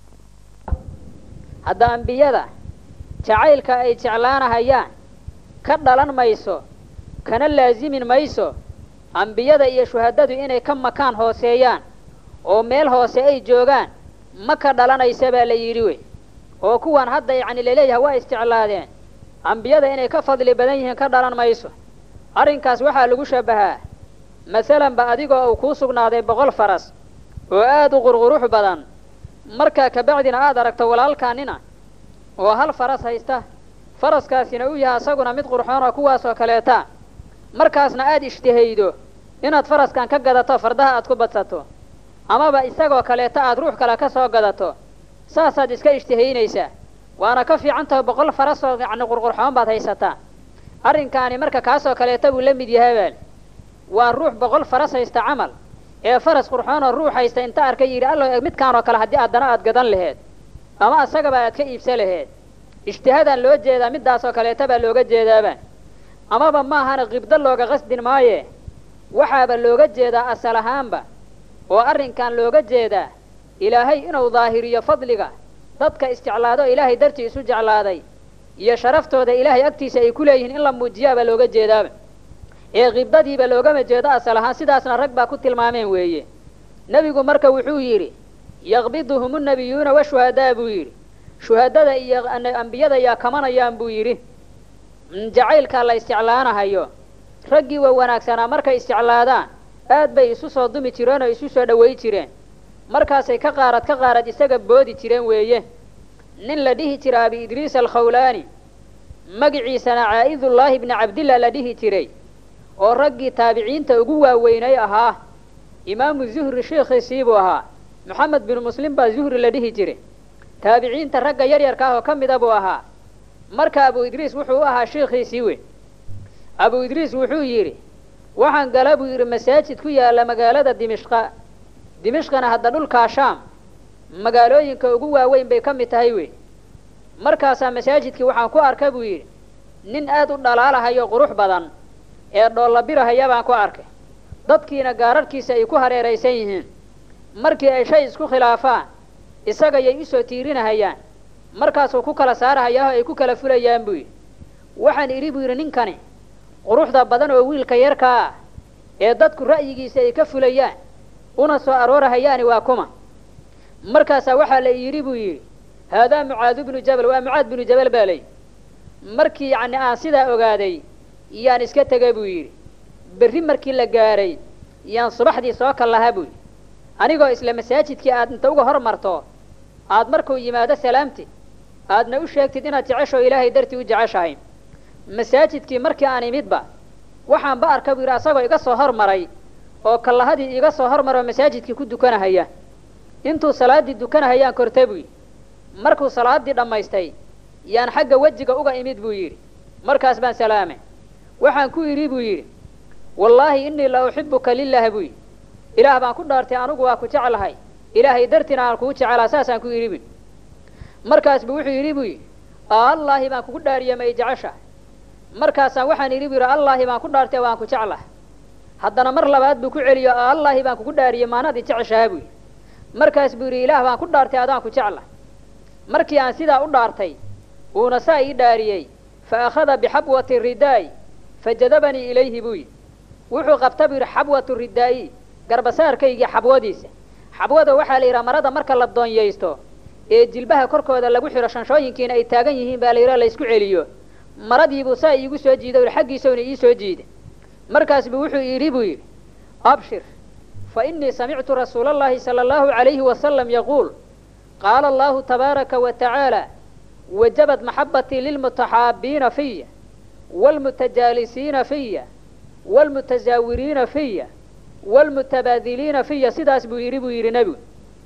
hadda ambiyada jacaylka ay jeclaanahayaan ka dhalan mayso kana laasimin mayso ambiyada iyo shuhadadu inay ka makaan hooseeyaan oo meel hoose ay joogaan ma ka dhalanaysa baa la yidhi wey oo kuwan hadda yacni laleeyahay waa isjeclaadeen ambiyada inay ka fadli badan yihiin ka dhalan mayso arrinkaas waxaa lagu shabbahaa masalan ba adigoo uu kuu sugnaaday boqol faras oo aad u qurqurux badan markaa kabacdina aad aragto walaalkaanina oo hal faras haysta faraskaasina uu yahay asaguna mid qurxoon oo kuwaasoo kaleeta markaasna aad ishtihaydo inaad faraskan ka gadato fardaha aad ku badsato amaba isagoo kaleeta aad ruux kale ka soo gadato saasaad iska ishtihaynaysaa waana ka fiican tahay boqol farasoo yacni qurqurxoon baad haysataa arrinkaani marka kaasoo kaleeta buu la mid yahay baal waa ruux boqol faras haysta camal ee faras qurxoonoo ruux haysta inta arka yidhi allo midkaan oo kale haddii addana aad gadan laheed ama asagaba aad ka iibsa laheed ijtihaadaan loo jeedaa middaasoo kaleeta baa looga jeedaaba amaba maahana qibdo looga qasdin maaye waxaaba looga jeedaa asal ahaanba oo arrinkan looga jeedaa ilaahay inuu daahiriyo fadliga dadka isjeclaado ilaahay dartii isu jeclaaday iyo sharaftooda ilaahay agtiisa ay ku leeyihiin in la muujiyaabaa looga jeedaaba ee qibdadiiba loogama jeedo asal ahaan sidaasna rag baa ku tilmaameen weeye nebigu marka wuxuu yidhi yaqbiduhum unnabiyuuna washuhadaa buu yidhi shuhadada iyo ambiyada yaa kamanayaan buu yidhi jacaylkaa la isjeclaanahayo raggii waa wanaagsanaa markay isjeclaadaan aad bay isu soo dumi jireen oo isu soo dhaway jireen markaasay ka qaarad ka qaarad isaga boodi jireen weeye nin la dhihi jira abi idriis alkhawlaani magiciisana caa'idullaahi bni cabdillah la dhihi jiray oo raggii taabiciinta ugu waaweynay ahaa imaamu zuhri sheikhiisii buu ahaa moxamed binu muslim baa zuhri la dhihi jiray taabiciinta ragga yaryarka ah oo ka mida buu ahaa marka abu idriis wuxuu u ahaa sheikhiisii weyn abu idriis wuxuu yidhi waxaan gala buu yidhi masaajid ku yaalla magaalada dimishqa dimishqana hadda dhulkaa shaam magaalooyinka ugu waaweyn bay ka mid tahay wey markaasaa masaajidkii waxaan ku arka buu yidhi nin aad u dhalaalahayo qurux badan ee dhoollabirahaya baan ku arkay dadkiina gaararhkiisa ay ku hareeraysan yihiin markii ay shay isku khilaafaan isagayay usoo tiirinahayaan markaasuu ku kala saarahayaa oo ay ku kala fulayaan buu yidhi waxaan idhi buu yidhi ninkani quruxda badan oo wiilka yarkaa ah ee dadku ra'yigiisa ay ka fulayaan una soo aroorahayaani waa kuma markaasaa waxaa la yidhi buu yidhi haadaa mucaadu bnu jabal waa mucaad binu jabal baa layidhi markii yacni aan sidaa ogaaday yaan iska tegay buu yidhi berri markii la gaadhay yaan subaxdii soo kal lahaa buu yidhi anigoo isla masaajidkii aad inta uga hor marto aad markuu yimaado salaamtid aadna u sheegtid inaad jeceshoo ilaahay dartii u jeceshahay masaajidkii markii aan imidba waxaanba arka buu yidhi asagoo iga soo hormaray oo kallahadii iga soo hormaroo masaajidkii ku dukanahaya intuu salaaddii dukanahayaan korta buu yidhi markuu salaaddii dhammaystay yaan xagga wejiga uga imid buu yidhi markaas baan salaamay waxaan ku idhi buu yidhi wallaahi innii la uxibuka lilaah buu yidhi ilaah baan ku dhaartay anugu waa ku jeclahay ilaahay dartiina aan kugu jecelaa saasaan ku yidhi bui markaas buu wuxuu yidhi buu yidhi allaahi baan kugu dhaariye ma i jeceshahay markaasaan waxaan idhi buu yidhi allaahi baan ku dhaartay waan ku jeclahay haddana mar labaad buu ku celiyo allaahi baan kugu dhaariye maanaad i jeceshaha buu yidhi markaas buu yidhi ilaah baan ku dhaartay adaan ku jeclahay markii aan sidaa u dhaartay uuna saa ii dhaariyey fa akhada bixabwati ridaay fajadabanii ilayhi buu yidhi wuxuu qabta buu yidhi xabwatu ridaa'i garbasaarkaygii xabwadiisa xabwada waxaa la yidhaha marada marka la doonyaysto ee jilbaha korkooda lagu xidho shanshooyinkiina ay taagan yihiin baa la yidhaha la isku celiyo maradiibuu saa iigu soo jiiday u xaggiisawna ii soo jiiday markaas buu wuxuu yidhi buu yidhi abshir fa innii samictu rasuula allahi sala allahu calayhi wasalam yaquul qaala allahu tabaaraka wa tacaala wajabad maxabatii lilmutaxaabiina fiya waalmutajaalisiina fiya waalmutasaawiriina fiya waalmutabaadiliina fiya sidaas buu yidhi buu yidhi nebigu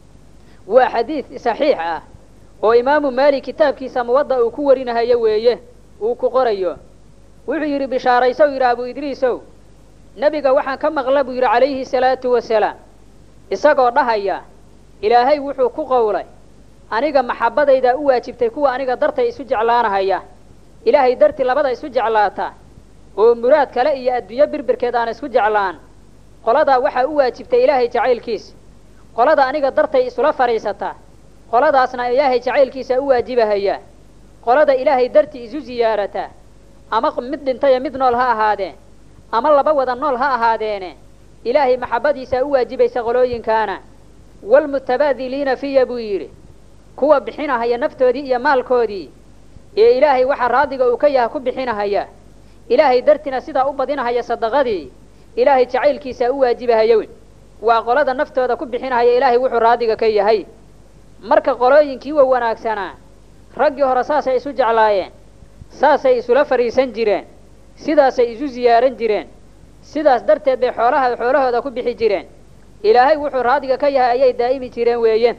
waa xadiid saxiix ah oo imaamu maalik kitaabkiisa muwadda uu ku warinahayo weeye uu ku qorayo wuxuu yidhi bishaaraysow yidhi abu idriisow nebiga waxaan ka maqla buu yidhi calayhi salaatu wasalaam isagoo dhahaya ilaahay wuxuu ku qowlay aniga maxabbadaydaa u waajibtay kuwa aniga dartay isu jeclaanahaya ilaahay dartii labada isu jeclaata oo muraad kale iyo adduunyo birbirkeed aan isku jeclaan qoladaa waxaa u waajibtay ilaahay jacaylkiisa qolada aniga dartay isula fadhiisataa qoladaasna ilaahay jacaylkiisa u waajibahaya qolada ilaahay dartii isu siyaarataa ama mid dhintaya mid nool ha ahaadeen ama laba wada nool ha ahaadeene ilaahay maxabbadiisaa u waajibaysa qolooyinkaana waalmutabaadiliina fiya buu yidhi kuwa bixinahaya naftoodii iyo maalkoodii ee ilaahay waxa raadiga uu ka yaha ku bixinahaya ilaahay dartiina sidaa u badinahaya sadaqadii ilaahay jacaylkiisaa u waajibahaya weyn waa qolada naftooda ku bixinahaya ilaahay wuxuu raadiga ka yahay marka qolooyinkii wa wanaagsanaa raggii hore saasay isu jeclaayeen saasay isula fadhiisan jireen sidaasay isu siyaaran jireen sidaas darteed bay xoolaha xoolahooda ku bixi jireen ilaahay wuxuu raadiga ka yahay ayay daa'imi jireen weeye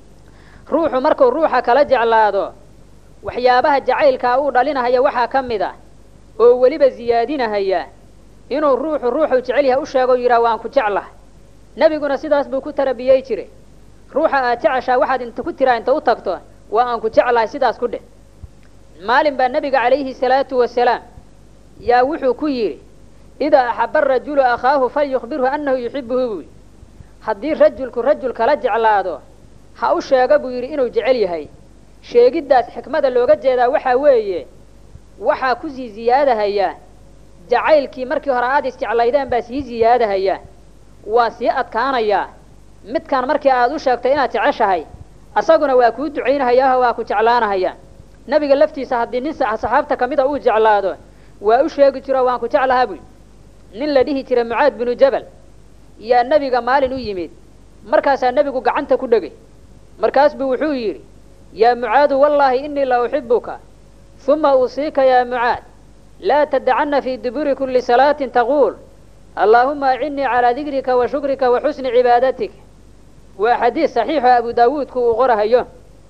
ruuxu markuu ruuxa kala jeclaado waxyaabaha jacaylkaa uu dhalinahaya waxaa ka mid ah oo weliba siyaadinahaya inuu ruuxu ruuxuu jecel yahay u sheego yidhaha waan ku jeclahay nebiguna sidaas buu ku tarabiyey jiray ruuxa aad jeceshaa waxaad inta ku tiraa inta u tagto waa aan ku jeclahay sidaas ku dheh maalin baa nebiga calayhi salaatu wasalaam yaa wuxuu ku yidhi idaa axaba arajulu akhaahu falyukhbirhu annahu yuxibuhu buu yidhi haddii rajulku rajul kala jeclaado ha u sheego buu yidhi inuu jecel yahay sheegiddaas xikmada looga jeedaa waxaa weeye waxaa ku sii siyaadahaya jacaylkii markii hore aada isjeclaydeen baa sii siyaadahaya waa sii adkaanayaa midkaan markii aad u sheegto inaad jeceshahay asaguna waa kuu ducaynhayaao waa ku jeclaanahayaan nebiga laftiisa haddii nin saxaabta ka mida uu jeclaado waa u sheegi jiro waan ku jeclahaa buy nin la dhihi jira mucaad binu jabal yaa nebiga maalin u yimid markaasaa nebigu gacanta ku dhegay markaas buu wuxuu yidhi yaa mucaadu wallaahi innii la uxibuka uma uusiika yaa mucaad laa tadacanna fii duburi kulli salaatin taquul allaahuma acinnii calaa dikrika wa shukrika wa xusni cibaadatik waa xadiis saxiixo abu daawuudku uu qorahayo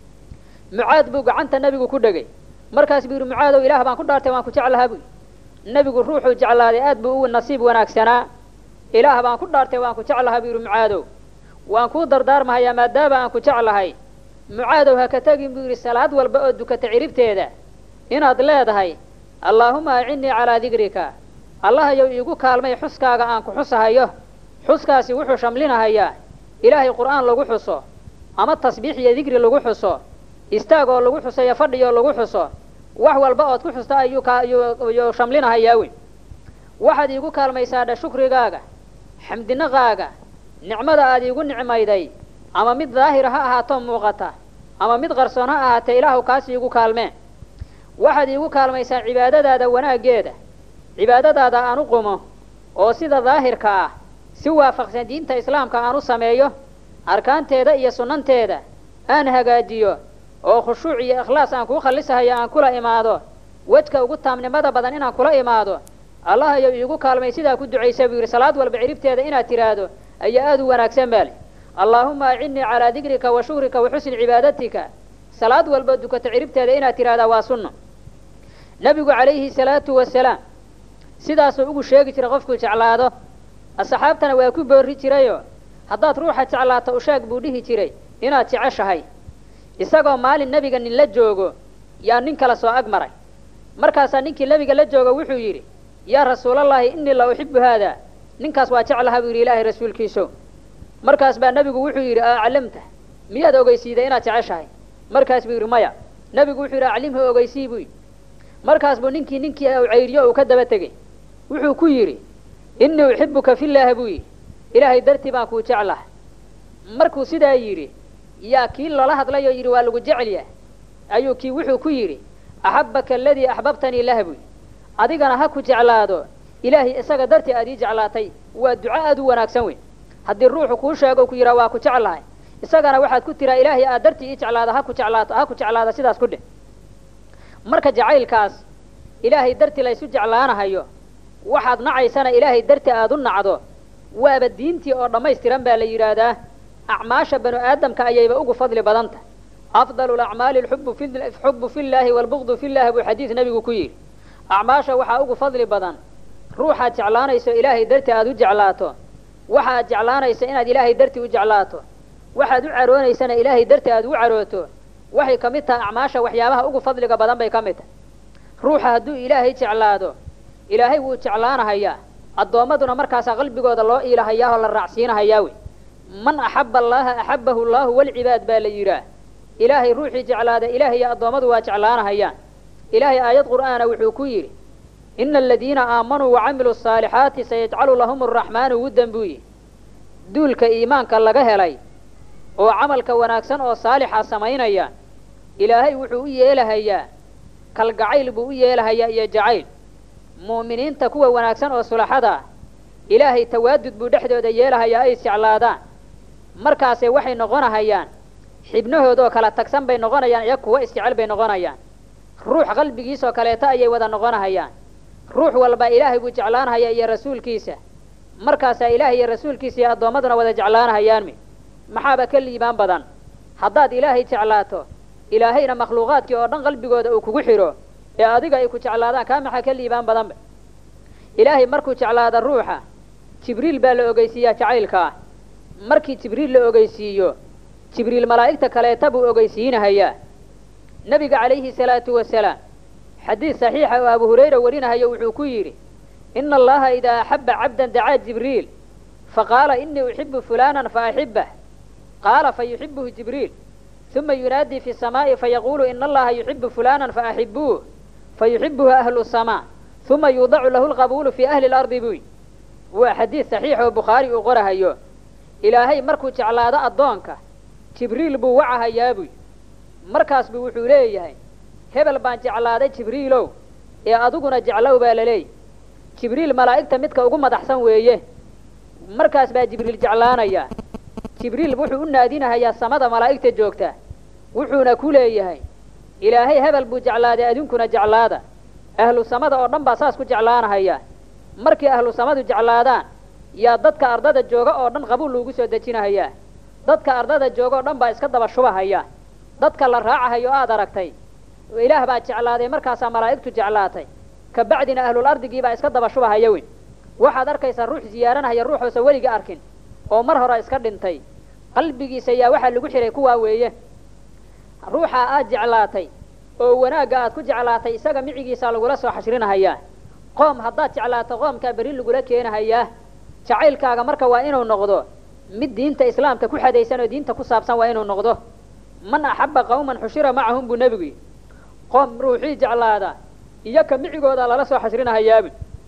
mucaad buu gacanta nebigu ku dhegay markaas buu yidhi mucaadow ilaah baan ku dhaartay waan ku jeclahaa buy nebigu ruuxuu jeclaaday aad buu u nasiib wanaagsanaa ilaah baan ku dhaartay waan ku jeclahaa buu yidhi mucaadow waan kuu dardaarmahayaa maadaama aan ku jeclahay mucaadow ha ka tegin buu yidhi salaad walba oo dukata ciribteeda inaad leedahay allaahuma acinnii calaa dikrika allahayow iigu kaalmay xuskaaga aan ku xusahayo xuskaasi wuxuu shamlinahayaa ilaahay qur'aan lagu xuso ama tasbiix iyo dikri lagu xuso istaag oo lagu xuso iyo fadhi oo lagu xuso wax walba ood ku xusta ayuu kayuu shamlinahayaa wey waxaad iigu kaalmaysaadha shukrigaaga xamdinaqaaga nicmada aad iigu nicmayday ama mid daahira ha ahaato muuqata ama mid qarsoon ha ahaatee ilaahu kaas iigu kaalmee waxaad iigu kaalmaysaa cibaadadaada wanaaggeeda cibaadadaada aan u qumo oo sida daahirka ah si waafaqsan diinta islaamka aan u sameeyo arkaanteeda iyo sunnanteeda aan hagaajiyo oo khushuuc iyo ikhlaas aan kuu khallisahayo aan kula imaado wejka ugu taamnimada badan inaan kula imaado allahayow iigu kaalmay sidaa ku ducaysa buu yidhi salaad walba ciribteeda inaad tidhaahdo ayaa aada u wanaagsan baale allaahuma acinnii calaa dikrika wa shukrika wa xusni cibaadatika salaad walba dukata ciribteeda inaad tidhahdaa waa sunno nebigu calayhi salaatu wasalaam sidaasuu ugu sheegi jiray qofkuu jeclaado asxaabtana waa ku boorri jirayoo haddaad ruuxa jeclaato usheeg buu dhihi jiray inaad jeceshahay isagoo maalin nebiga nin la joogo yaa nin kale soo ag maray markaasaa ninkii nebiga la joogo wuxuu yidhi yaa rasuulallaahi innii la uxibu haadaa ninkaas waa jeclaha buu yidhi ilaahay rasuulkiiso markaas baa nebigu wuxuu yidhi aclamta miyaad ogeysiiday inaad jeceshahay markaas buu yidhi maya nebigu wuxuu yidhi aclimhu ogeysii buu yidhi markaas buu ninkii ninkii u cayriyo uu ka daba tegey wuxuu ku yidhi innii uxibuka filaahi buu yidhi ilaahay dartii baan kuu jeclaha markuu sidaa yidhi yaa kii loola hadlayoo yidhi waa lagu jecelyahay ayuu kii wuxuu ku yidhi axabbaka aladii axbabtanii lah buy adigana ha ku jeclaado ilaahay isaga dartii aad ii jeclaatay waa duco aad u wanaagsan weyn haddii ruuxu kuu sheego ku yidhaa waa ku jeclahay isagana waxaad ku tiraa ilaahay aad dartii ii jeclaado ha ku jeclaato ha ku jeclaada sidaas ku dheh marka jacaylkaas ilaahay dartii laysu jeclaanahayo waxaad nacaysana ilaahay dartii aad u nacdo waaba diintii oo dhammaystiran baa la yidhaahdaa acmaasha banu aadamka ayayba ugu fadli badanta afdalu lacmaali alxubu fi xubu fillaahi waalbugdu fillahi buu xadiis nebigu ku yidhi acmaasha waxaa ugu fadli badan ruuxaad jeclaanayso ilaahay dartii aad u jeclaato waxaad jeclaanayso inaad ilaahay dartii u jeclaato waxaad u caroonaysana ilaahay dartii aad ugu carooto waxay ka mid tahay acmaasha waxyaabaha ugu fadliga badan bay ka mid tahay ruuxa hadduu ilaahay jeclaado ilaahay wuu jeclaanahayaa addoommaduna markaasaa qalbigooda loo iilahayaa oo la raacsiinahayaa wey man axabba allaaha axabbahu allaahu walcibaad baa la yidhaah ilaahay ruuxii jeclaada ilaahay iyo addoommadu waa jeclaanahayaan ilaahay aayad qur'aana wuxuu ku yidhi ina aladiina aamanuu wacamiluu asaalixaati sayajcalu lahum araxmaanu wuddan buu yihi duulka iimaanka laga helay oo camalka wanaagsan oo saalixa samaynaya ilaahay wuxuu u yeelahayaa kalgacayl buu u yeelahayaa iyo jacayl mu'miniinta kuwa wanaagsan oo sulaxada ah ilaahay tawaadud buu dhexdooda yeelahayaa ay isjeclaadaan markaase waxay noqonahayaan xibnahoodoo kala tagsan bay noqonayaan iyo kuwo isjecel bay noqonayaan ruux qalbigiisoo kaleeto ayay wada noqonahayaan ruux walba ilaahay buu jeclaanahaya iyo rasuulkiisa markaasaa ilaahay iyo rasuulkiisa iyo addoommaduna wada jeclaanahayaanmi maxaaba ka liibaan badan haddaad ilaahay jeclaato ilaahayna makhluuqaadkii oo dhan qalbigooda uu kugu xidho ee adiga ay ku jeclaadaan kaa maxaa ka liibaan badanba ilaahay markuu jeclaada ruuxa jibriil baa la ogeysiiyaa jacaylkaa markii jibriil la ogeysiiyo jibriil malaa'igta kaleeta buu ogeysiinahayaa nebiga calayhi salaatu wasalaam xadiid saxiixa oo abu hurayra warinahayo wuxuu ku yidhi ina allaha idaa axabba cabdan dacaa jibriil faqaala inii uxibu fulaanan faaxibah qaala fayuxibuhu jibriil uma yunaadii fi samaa'i fayaquulu ina allaha yuxibu fulaanan faaxibuuh fayuxibuhu ahlu samaa uma yuudacu lahu lqabuulu fii ahli lardi buy waa xadiid saxiix oo bukhaari uu qorahayo ilaahay markuu jeclaado addoonka jibriil buu wacahayaa buy markaas buu wuxuu leeyahay hebel baan jeclaaday jibriilow ee adiguna jeclow baa la leeyahy jibriil malaa'igta midka ugu madaxsan weeye markaas baa jibriil jeclaanayaa jibriil wuxuu u naadinahayaa samada malaa'igta joogta wuxuuna ku leeyahay ilaahay hebel buu jeclaaday adinkuna jeclaada ahlu samada oo dhan baa saas ku jeclaanahaya markii ahlu samadu jeclaadaan yaa dadka ardada jooga oo dhan qabuul loogu soo dejinahayaa dadka ardada jooga oo dhan baa iska daba shubahaya dadka la raacahayo aad aragtay ilaah baa jeclaaday markaasaa malaa'igtu jeclaatay kabacdina ahlul ardigii baa iska daba shubahaya weyn waxaad arkaysaa ruux ziyaaranahaya ruuxoosa weliga arkin oo mar hore iska dhintay qalbigiisa yaa waxaa lagu xihay kuwaa weeye ruuxa aad jeclaatay oo wanaagga aad ku jeclaatay isaga micigiisaa lagula soo xashrinahayaa qoom haddaad jeclaato qoomkaa berri lagula keenahayaa jacaylkaaga marka waa inuu noqdo mid diinta islaamka ku xadaysan oo diinta ku saabsan waa inuu noqdo man axabba qawman xushira macahum buu nebigu yidhi qoom ruuxii jeclaada iyo ka micigooda lala soo xasrinahayaabu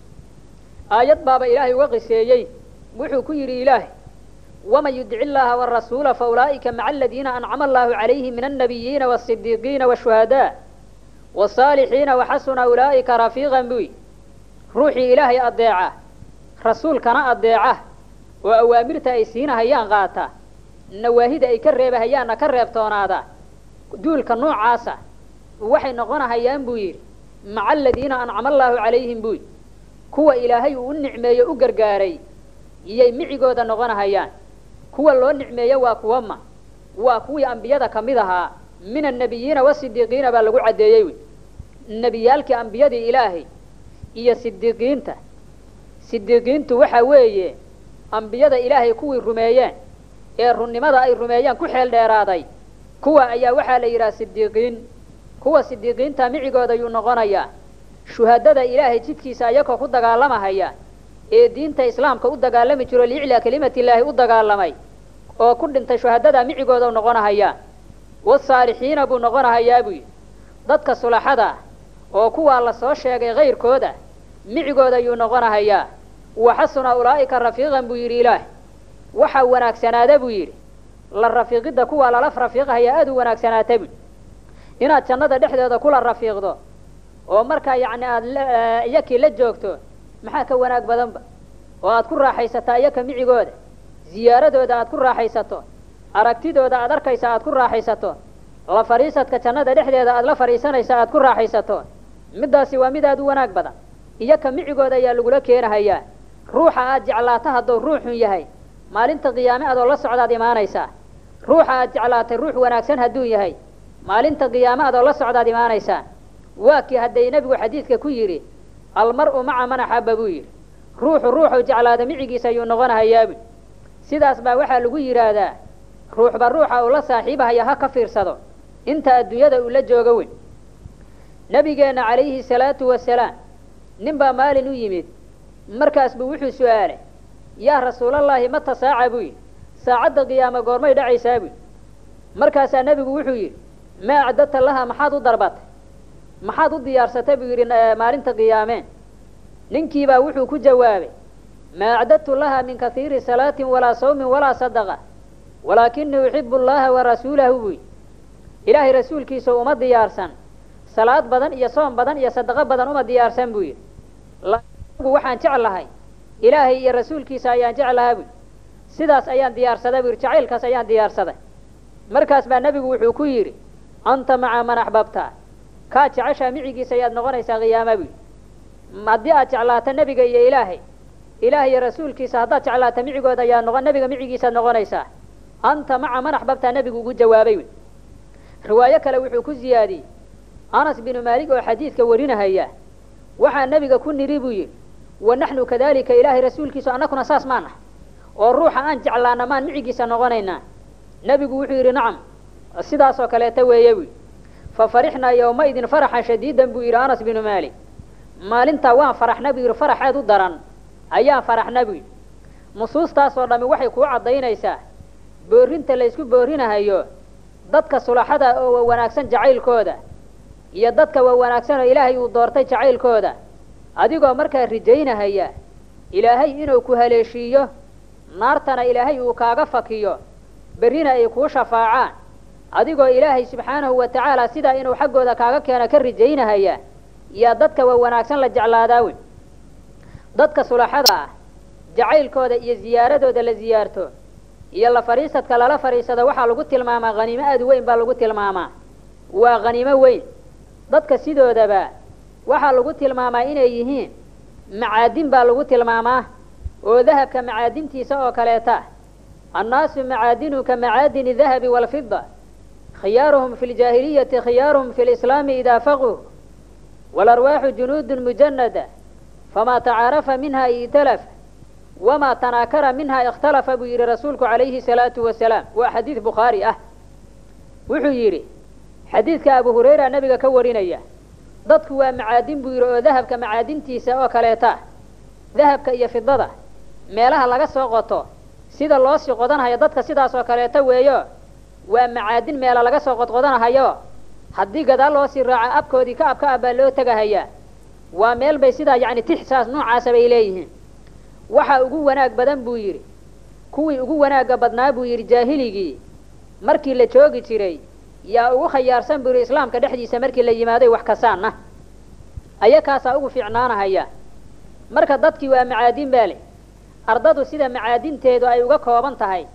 aayad baaba ilaahay uga qiseeyey wuxuu ku yidhi ilaahay waman yudici illaaha warasuula fa ulaa'ika maca aladiina ancama allaahu calayhim min annabiyiina waasidiiqiina washuhadaa wasaalixiina waxasuna ulaa'ika rafiiqan buy ruuxii ilaahay addeeca rasuulkana addeeca oo awaamirta ay siinahayaan qaata nawaahida ay ka reebahayaanna ka reebtoonaada duulka noocaasa waxay noqonahayaan buu yidhi maca aladiina ancama allaahu calayhim buy kuwa ilaahay uu u nicmeeyo u gargaaray iyay micigooda noqonahayaan kuwa loo nicmeeyo waa kuwa ma waa kuwii ambiyada ka mid ahaa min annabiyiina wasidiiqiina baa lagu caddeeyey wy nebiyaalkii ambiyadii ilaahay iyo sidiiqiinta sidiiqiintu waxaa weeye ambiyada ilaahay kuwii rumeeyeen ee runnimada ay rumeeyeen ku xeel dheeraaday kuwa ayaa waxaa la yidhaha sidiiqiin kuwa sidiiqiinta micigooda yuu noqonayaa shuhadada ilaahay jidkiisa ayakoo ku dagaalamahaya ee diinta islaamka u dagaalami jiro liiclaa kelimatillaahi u dagaalamay oo ku dhintay shuhadada micigooda noqonahayaa wasaalixiina buu noqonahayaa buu yidhi dadka sulaxada ah oo kuwaa la soo sheegay kayrkooda micigooda yuu noqonahayaa waxasuna ulaa'ika rafiiqan buu yidhi ilaah waxaa wanaagsanaada buu yidhi la rafiiqidda kuwaa lala rafiiqahayaa aada u wanaagsanaata buu inaad jannada dhexdeeda kula rafiiqdo oo markaa yacni aada iyakii la joogto maxaa ka wanaag badanba oo aad ku raaxaysataa iyaka micigooda ziyaaradooda aad ku raaxaysato aragtidooda aad arkaysa aad ku raaxaysato la fadhiisadka jannada dhexdeeda aad la fadhiisanaysa aad ku raaxaysato middaasi waa mid aad u wanaag badan iyaka micigooda ayaa lagula keenahayaa ruuxa aad jeclaato hadduu ruuxun yahay maalinta qiyaame adoo la socdaad imaanaysaa ruuxa aad jeclaatay ruux wanaagsan hadduu yahay maalinta qiyaame adoo la socdaad imaanaysaa waa kii hadday nebigu xadiidka ku yidhi almar-u maca man axabba buu yidhi ruuxu ruuxuu jeclaada micigiisa ayuu noqonahayaabu sidaas baa waxaa lagu yidhaahdaa ruuxba ruuxa uu la saaxiibahaya ha ka fiirsado inta adduunyada uu la joogo weyn nebigeenna calayhi salaatu wasalaam nin baa maalin u yimid markaas buu wuxuu su-aalay yaa rasuulallaahi mata saaca buu yidhi saacadda qiyaama goormay dhacaysaa buu markaasaa nebigu wuxuu yidhi maa acdadta laha maxaad u darbatay maxaad u diyaarsatay buu yidhi maalinta qiyaameen ninkiibaa wuxuu ku jawaabay maa acdadtu laha min kaiiri salaatin walaa sawmin walaa sadaqa walaakinii uxibu allaha wa rasuulahu buu yidhi ilaahay rasuulkiisa uma diyaarsan salaad badan iyo soom badan iyo sadaqo badan uma diyaarsan buu yidhi gu waxaan jeclahay ilaahay iyo rasuulkiisa ayaan jeclahaa buu sidaas ayaan diyaarsaday buu yidhi jacaylkaas ayaan diyaarsaday markaas baa nebigu wuxuu ku yidhi anta maca man axbabta kaa jeceshaa micigiisa ayaad noqonaysaa qiyaama buu yidhi haddii aad jeclaato nebiga iyo ilaahay ilaah iyo rasuulkiisa haddaad jeclaato micigooda ayaa noqon nebiga micigiisaad noqonaysaa anta maca man axbabtaa nebigu ugu jawaabay wy riwaayo kale wuxuu ku ziyaadiyey anas binu maalik oo xadiidka warinahaya waxaa nebiga ku nidhi buu yidhi wa naxnu kadalika ilaahay rasuulkiisu annakuna saas maan ah oo ruuxa aan jeclaana maan micigiisa noqonaynaa nebigu wuxuu yidhi nacam sidaasoo kaleeta weeye buu yidhi fa farixnaa yowmaidin faraxan shadiidan buu yidhi anas binu maalik maalintaa waan faraxna buu yidhi farax aad u daran ayaan faraxna buu yidhi nusuustaasoo dhammi waxay kuu caddaynaysaa boorrinta laysku boorrinahayo dadka sulaxada oo wa wanaagsan jacaylkooda iyo dadka wa wanaagsan oo ilaahay uu doortay jacaylkooda adigoo markaa rijaynahaya ilaahay inuu ku haleeshiiyo naartana ilaahay uu kaaga fakiyo berrina ay kuu shafaacaan adigoo ilaahay subxaanahu wa tacaala sidaa inuu xaggooda kaaga keeno ka rijaynahaya yaa dadka waa wanaagsan la jeclaadaawi dadka sulaxada ah jacaylkooda iyo ziyaaradooda la ziyaarto iyo la fadhiisadka lala fadhiisado waxaa lagu tilmaamaa khaniimo aad u weyn baa lagu tilmaamaa waa khaniimo weyn dadka sidoodaba waxaa lagu tilmaamaa inay yihiin macaadin baa lagu tilmaamaa oo dahabka macaadintiisa oo kaleeta annaasu macaadinu ka macaadini dahabi waalfida khiyaaruhum fi ljaahiliyati khiyaaruhum fi lislaami idaa faquu waalarwaaxu junuudun mujanada famaa tacaarafa minha italafa wamaa tanaakara minha ikhtalafa buu yidhi rasuulku calayhi salaatu wasalaam waa xadiid bukhaari ah wuxuu yidhi xadiidka abu hurayra nebiga ka warinaya dadku waa macaadin buu yidhi oo dahabka macaadintiisa oo kaleeta dahabka iyo fidada meelaha laga soo qoto sida loo sii qodanhayo dadka sidaas oo kaleeta weeyo waa macaadin meela laga soo qodqodanahayo haddii gadaal loo sii raaco abkoodii ka ab ka ab baa loo tegahayaa waa meel bay sidaa yacni tix saas noocaasa bay leeyihiin waxa ugu wanaag badan buu yidhi kuwii ugu wanaagga badnaa buu yidhi jaahiligii markii la joogi jiray yaa ugu khayaarsan buu yidhi islaamka dhexdiisa markii la yimaaday wax kasaanna ayakaasaa ugu fiicnaanahaya marka dadkii waa macaadin baa leh ardadu sida macaadinteedu ay uga kooban tahay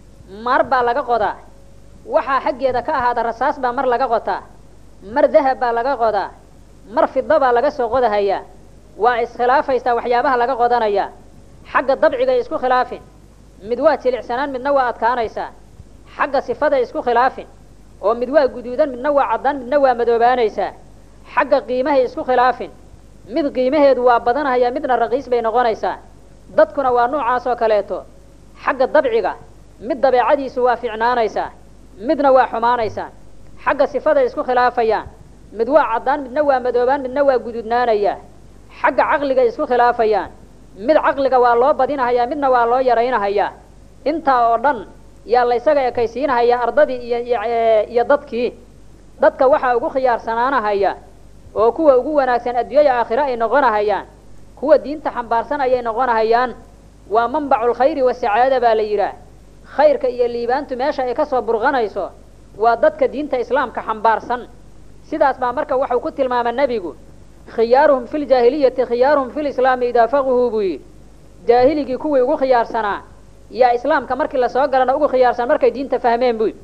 mar baa laga qodaa waxaa xaggeeda ka ahaada rasaas baa mar laga qotaa mar dahab baa laga qodaa mar fida baa laga soo qodahayaa waa iskhilaafaysaa waxyaabaha laga qodanaya xagga dabcigay isku khilaafin mid waa jilicsanaan midna waa adkaanaysaa xagga sifaday isku khilaafin oo mid waa guduudan midna waa caddaan midna waa madoobaanaysaa xagga qiimahay isku khilaafin mid qiimaheedu waa badanahaya midna raqiis bay noqonaysaa dadkuna waa noocaas oo kaleeto xagga dabciga mid dabeecadiisu waa fiicnaanaysaa midna waa xumaanaysaa xagga sifaday isku khilaafayaan mid waa caddaan midna waa madoobaan midna waa guduudnaanayaa xagga caqligay isku khilaafayaan mid caqliga waa loo badinahayaa midna waa loo yaraynahayaa intaa oo dhan yaa la ysaga ekaysiinahayaa ardadii iyo iyo dadkii dadka waxaa ugu khiyaarsanaanahaya oo kuwa ugu wanaagsan adduunyaya aakhire ay noqonahayaan kuwa diinta xambaarsan ayay noqonahayaan waa manbaculkhayri wasacaada baa la yidhaah khayrka iyo liibaantu meesha ay ka soo burqanayso waa dadka diinta islaamka xambaarsan sidaas baa marka waxau ku tilmaama nebigu khiyaaruhum fi ljaahiliyati khiyaaruhum fi lislaami idaa faquhuu buu yidhi jaahiligii kuwii ugu khiyaarsanaa yaa islaamka markii lasoo galana ugu khiyaarsan markay diinta fahmeen buu yidhi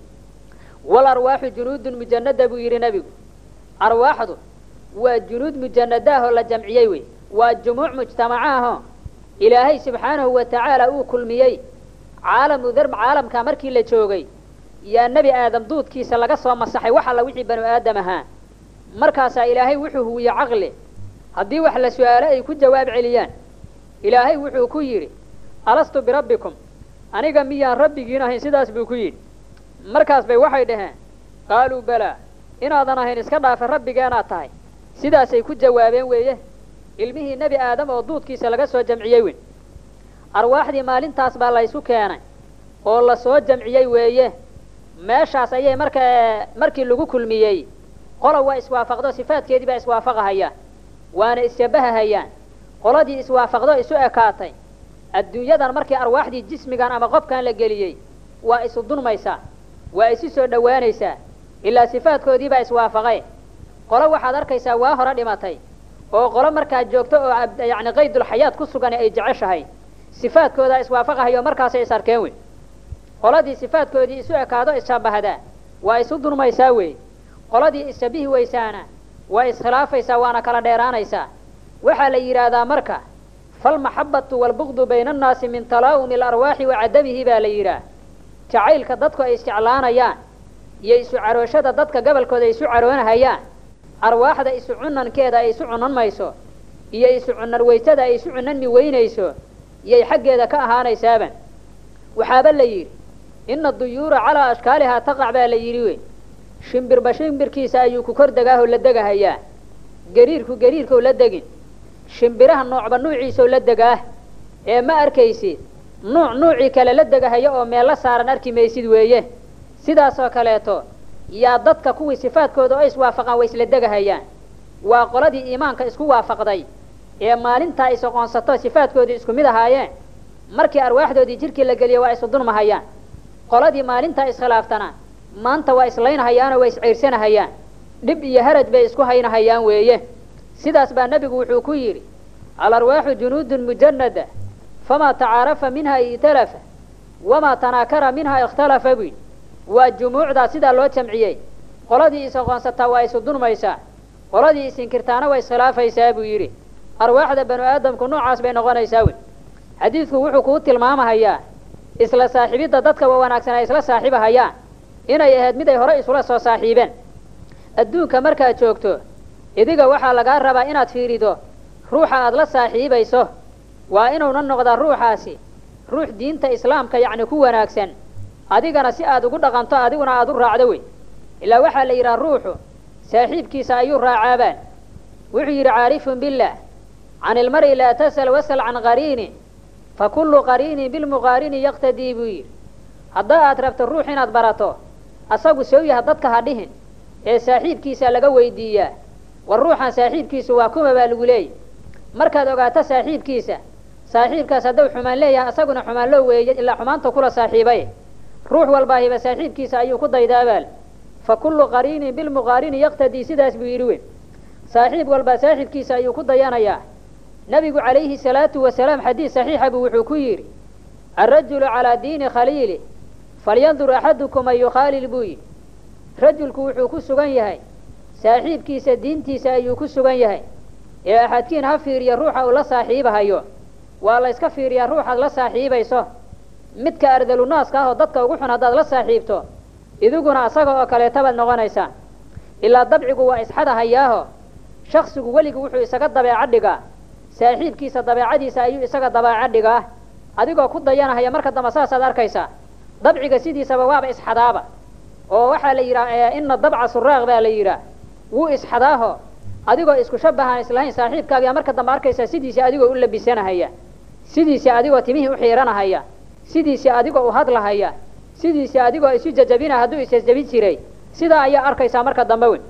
wal arwaaxu junuudun mujanada buu yidhi nebigu arwaaxdu waa junuud mujanadaahoo la jamciyey wey waa jumuuc mujtamacaahoo ilaahay subxaanahu wa tacaala uu kulmiyey caalamu darb caalamka markii la joogay yaa nebi aadam duudkiisa laga soo masaxay wax alla wixii banu aadam ahaa markaasaa ilaahay wuxuu huwiye caqli haddii wax la su-aalo ay ku jawaab celiyaan ilaahay wuxuu ku yidhi alastu birabbikum aniga miyaan rabbigiin ahayn sidaas buu ku yidhi markaas bay waxay dhaheen qaaluu balaa inaadan ahayn iska dhaafe rabbigeenaad tahay sidaasay ku jawaabeen weeye ilmihii nebi aadam oo duudkiisa laga soo jamciyey weyn arwaaxdii maalintaas baa la ysu keenay oo la soo jamciyey weeye meeshaas ayay marka markii lagu kulmiyey qola waa iswaafaqdo sifaadkeedii baa iswaafaqahayaan waana isshabahahayaan qoladii iswaafaqdo isu ekaatay adduunyadan markii arwaaxdii jismigan ama qofkan la geliyey waa isu dunmaysaa waa isu soo dhowaanaysaa ilaa sifaadkoodii baa iswaafaqay qolo waxaad arkaysaa waa hore dhimatay oo qolo markaa joogto oo yacni qaydulxayaat ku sugan ay jeceshahay sifaadkoodaa iswaafaqahayo markaasay is arkeen wey qoladii sifaadkoodii isu ekaado isshabahdaa waa isu dunmaysaa wey qoladii isshabihi weysaana waa iskhilaafaysaa waana kala dheeraanaysaa waxaa la yidhaahdaa marka falmaxabatu waalbugdu bayna annaasi min talaa'umi alarwaaxi wa cadamihi baa la yidhaah jacaylka dadku ay isjeclaanayaan iyo isu carooshada dadka gobolkooda ay isu caroonahayaan arwaaxda isu cunankeeda ay isu cunan mayso iyo isu cunan weysada ay isu cunanmi weynayso iyay xaggeeda ka ahaanaysaaban waxaaba la yidhi ina duyuura calaa ashkaalihaa taqac baa la yidhi wey shimbirba shimbirkiisa ayuu ku kor degaahoo la degahayaa gariirku gariirkau la degin shimbiraha noocba nuuciisau la degaah ee ma arkaysid nuuc nuucii kale la degahaya oo meel la saaran arki maysid weeye sidaasoo kaleeto yaa dadka kuwii sifaadkooda oo iswaafaqaan way isla degahayaan waa qoladii iimaanka isku waafaqday ee maalintaa is oqoonsato sifaadkoodii isku mid ahaayeen markii arwaaxdoodii jirkii la geliyo waa isu dunmahayaan qoladii maalintaa iskhilaaftana maanta waa islaynahayaanoo waa isceyrsanahayaa dhib iyo haraj bay isku haynahayaan weeye sidaas baa nebigu wuxuu ku yidhi alarwaaxu junuudun mujanada famaa tacaarafa minha italafa wamaa tanaakara minha ikhtalafa buy waa jumuucdaa sidaa loo jamciyey qoladii is-aqoonsataa waa isu dunmaysaa qoladii isinkirtaana waa iskhilaafaysaa buu yidhi arwaaxda banu aadamku noocaas bay noqonaysaa wey xadiidku wuxuu kuu tilmaamahayaa isla saaxiibidda dadka wa wanaagsan ay isla saaxiibahayaan inay ahayd mid ay hore isula soo saaxiibeen adduunka markaad joogto idiga waxaa lagaa rabaa inaad fiirido ruuxa aada la saaxiibayso waa inuuna noqdaa ruuxaasi ruux diinta islaamka yacni ku wanaagsan adigana si aad ugu dhaqanto adiguna aada u raacdo wey ilaa waxaa la yidhaha ruuxu saaxiibkiisa ayuu raacaabaan wuxuu yidhi caarifun billah can ilmari laa tasal wasal can qariini fa kullu qariinin bilmuqaarini yaqtadii buu yidhi haddaa aad rabto ruux inaad barato asagu sow yaha dadka ha dhihin ee saaxiibkiisa laga weydiiyaa war ruuxan saaxiibkiisu waa kuma baa lagu leeyay markaad ogaato saaxiibkiisa saaxiibkaas hadduu xumaan leeyahay asaguna xumaan loo weeye ilaa xumaanta kula saaxiibay ruux walbaahiba saaxiibkiisa ayuu ku daydaabaal fa kullu qariinin bilmuqaarini yaqtadii sidaas buu yidhi wey saaxiib walbaa saaxiibkiisa ayuu ku dayanayaa nebigu calayhi salaatu wasalaam xadiis saxiixa buu wuxuu ku yidhi alrajulu calaa diini khaliili falyandur axadukum man yukhaalil buu yidhi rajulku wuxuu ku sugan yahay saaxiibkiisa diintiisa ayuu ku sugan yahay ee axadkiin ha fiiriya ruuxa uu la saaxiibahayo waa la yska fiiriyaa ruuxaad la saaxiibayso midka ardalunaaska ah oo dadka ugu xun haddaad la saaxiibto idiguna asaga oo kaleeta baad noqonaysaa ilaa dabcigu waa isxadahayaaho shaksigu weligu wuxuu isaga dabeeco dhigaa saaxiibkiisa dabeecadiisa ayuu isaga dabeeco dhigaa adigoo ku dayanahaya marka dambe saasaad arkaysaa dabciga sidiisaba waaba isxadaaba oo waxaa la yidhaha ina dabca suraaq baa la yidhaah wuu isxadaaho adigoo isku shabahaan islahayn saaxiibkaagiyaa marka dambe arkaysaa sidiisii adigoo u labisanahaya sidiisii adigoo timihii u xiiranahaya sidiisii adigoo u hadlahaya sidiisii adigoo isu jajabina hadduu isjajabin jiray sidaa ayaa arkaysaa marka dambe weyn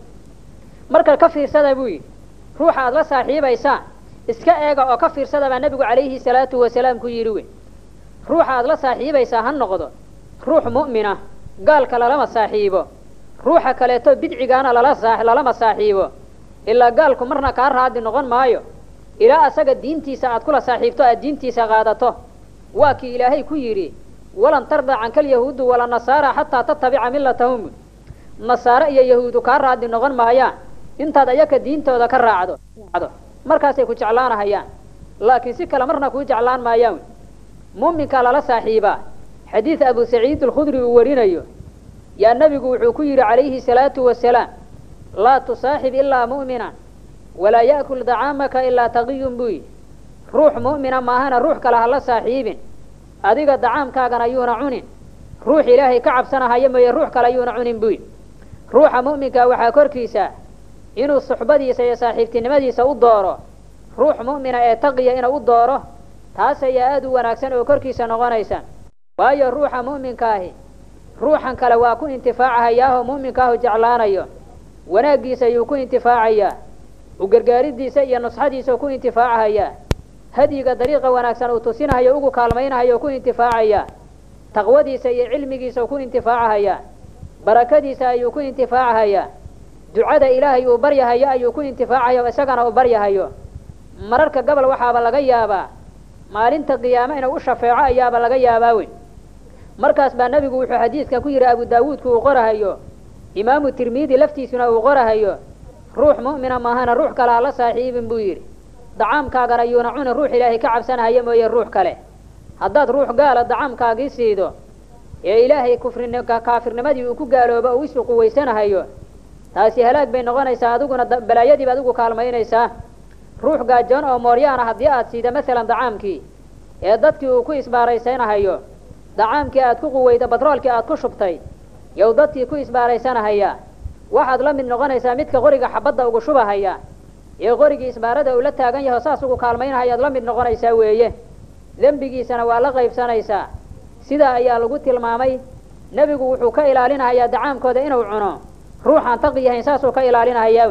marka ka fiirsada buu yidhi ruuxa aada la saaxiibaysaan iska eega oo ka fiirsada baa nebigu calayhi salaatu wasalaam ku yidhi weyn ruuxa aada la saaxiibaysaa ha noqdo ruux mu'mina gaalka lalama saaxiibo ruuxa kaleeto bidcigaana lala saa lalama saaxiibo ilaa gaalku marna kaa raadi noqon maayo ilaa asaga diintiisa aad kula saaxiibto aad diintiisa qaadato waa kii ilaahay ku yidhi walan tarda canka alyahuudu wala nasaara xataa tatabica millatahum nasaare iyo yahuudu kaa raadi noqon maayaan intaad ayaka diintooda ka raacdo markaasay ku jeclaanahayaan laakiin si kale marna kuu jeclaan maayaan mu'minkaa lala saaxiibaa xadiid abu saciid alkhudri uu warinayo yaa nebigu wuxuu ku yidhi calayhi salaatu wasalaam laa tusaaxib ilaa mu'minan walaa ya'kul dacaamaka ilaa taqiyun buu yidhi ruux mu'mina maahana ruux kale hala saaxiibin adiga dacaamkaagana yuuna cunin ruux ilaahay ka cabsanahaya mooye ruux kale yuuna cunin buu yidhi ruuxa mu'minkaa waxaa korkiisa inuu suxbadiisa iyo saaxiibtinimadiisa u dooro ruux mu'mina ee taqiya inuu u dooro taas ayaa aada u wanaagsan oo korkiisa noqonaysa waayo ruuxa mu'minkaahi ruuxan kale waa ku intifaacahayaahoo mu'minkaahu jeclaanayo wanaaggiisa ayuu ku intifaacayaa u gargaaridiisa iyo nusxadiisa ku intifaacahayaa hadyiga dariiqa wanaagsan uu tusinahayo ugu kaalmaynahayo ku intifaacayaa taqwadiisa iyo cilmigiisa ku intifaacahayaa barakadiisa ayuu ku intifaacahayaa ducada ilaahay uu baryahayo ayuu ku intifaacayo isagana uu baryahayo mararka gobol waxaaba laga yaabaa maalinta qiyaame inuu u shafeeco ayaaba laga yaabaa weyn markaas baa nebigu wuxuu xadiidka ku yidhi abu daawuudku uu qorahayo imaamu tirmidi laftiisuna uu qorahayo ruux mu'mina maahana ruux kale ha la saaxiibin buu yidhi dacaamkaagana yuuna cunin ruux ilaahay ka cabsanahaya mooye ruux kale haddaad ruux gaala dacaamkaagii siido ee ilaahay kufrin kaafirnimadii uu ku gaaloobo uu isu quwaysanahayo taasi halaag bay noqonaysaa adiguna balaayadiiba adigu kaalmaynaysaa ruux gaajoon oo mooryaana haddii aad siida masalan dacaamkii ee dadkii uu ku isbaaraysanahayo dacaamkii aad ku quweyda batroolkii aad ku shubtay yow dadkii ku isbaaraysanahaya waxaad la mid noqonaysaa midka qoriga xabadda ugu shubahaya ee qorigii isbaarada uu la taagan yaho saas ugu kaalmaynahayaad la mid noqonaysaa weeye dembigiisana waa la qaybsanaysaa sidaa ayaa lagu tilmaamay nebigu wuxuu ka ilaalinahayaa dacaamkooda inuu cuno ruuxaan taqi yahayn saasuu ka ilaalinahayaa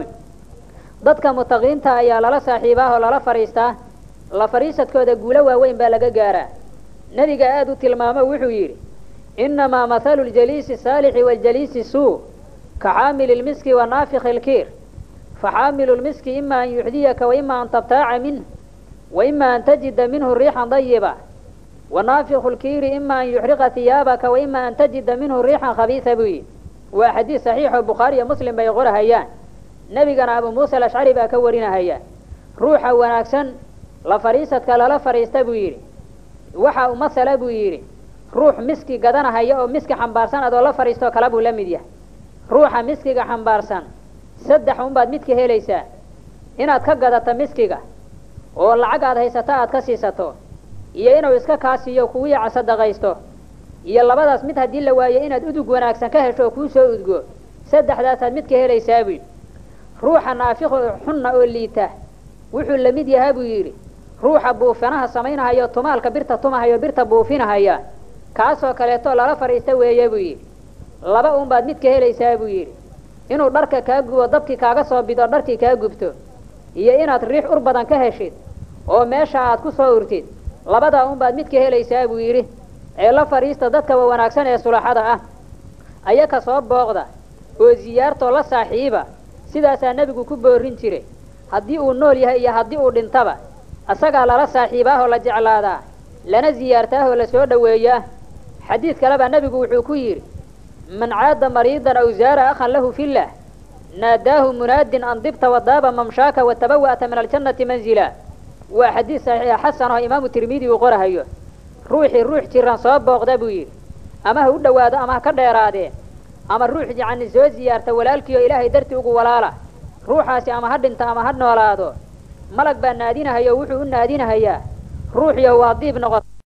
dadka mutaqiinta ayaa lala saaxiibaa oo lala fadhiistaa la fadhiisadkooda guulo waaweyn baa laga gaaraa nebiga aada u tilmaamo wuxuu yidhi inamaa mathalu ljaliisi saalixi waljaliisi suu ka xaamili lmiski wa naafiki lkiir faxaamilu lmiski ima an yuxdiyaka waima an tabtaaca minh waima an tajida minhu riixan dayiba wanaafiku lkiiri ima an yuxriqa hiyaabaka waima an tajida minhu riixan khabiisa buu yidhi waa xadiis saxiixoo bukhaari iyo muslim bay qorahayaan nebigana abu muusa alashcari baa ka warinahaya ruuxa wanaagsan la fadhiisadka lala fadhiista buu yidhi waxa umasala buu yidhi ruux miski gadanahaya oo miski xambaarsan adoo la fadhiistoo kale buu la mid yahay ruuxa miskiga xambaarsan saddex unbaad midka helaysaa inaad ka gadato miskiga oo lacag aad haysato aad ka siisato iyo inuu iska kaasiiyo kuwiica sadaqaysto iyo labadaas mid haddii la waayo inaad udug wanaagsan ka hesho oo kuu soo udgo saddexdaasaad midka helaysaa buu yidhi ruuxa naafiqo xunna oo liita wuxuu la mid yahaa buu yidhi ruuxa buufinaha samaynahayo tumaalka birta tumahayo birta buufinahaya kaasoo kaleeto lala fadhiista weeye buu yidhi laba unbaad midka helaysaa buu yidhi inuu dharka kaa gubo dabkii kaaga soo bido dharkii kaa gubto iyo inaad riix ur badan ka heshid oo meesha aad ku soo urtid labadaa unbaad midka helaysaa buu yidhi ee la fadhiista dadkaba wanaagsan ee sulaxada ah ayaka soo booqda oo siyaartoo la saaxiiba sidaasaa nebigu ku boorin jiray haddii uu nool yahay iyo haddii uu dhintaba asagaa lala saaxiibaahoo la jeclaadaa lana siyaartaahoo la soo dhoweeyaa xadiid kale baa nebigu wuxuu ku yidhi man caada mariidan aw zaara akhan lahu fillah naadaahu munaadin an dibta wadaaba mamshaaka watabawa'ta min aljannati manzila waa xadiid saxiixa xasan oo imaamu tirmidi uu qorahayo ruuxii ruux jiran soo booqda buu yidhi ama ha u dhowaado ama ha ka dheeraadee ama ruux yacni soo siyaarta walaalkiioo ilaahay dartii ugu walaala ruuxaasi ama ha dhinto ama ha noolaado malag baa naadinahayo wuxuu u naadinahayaa ruuxiyo waa diib noqota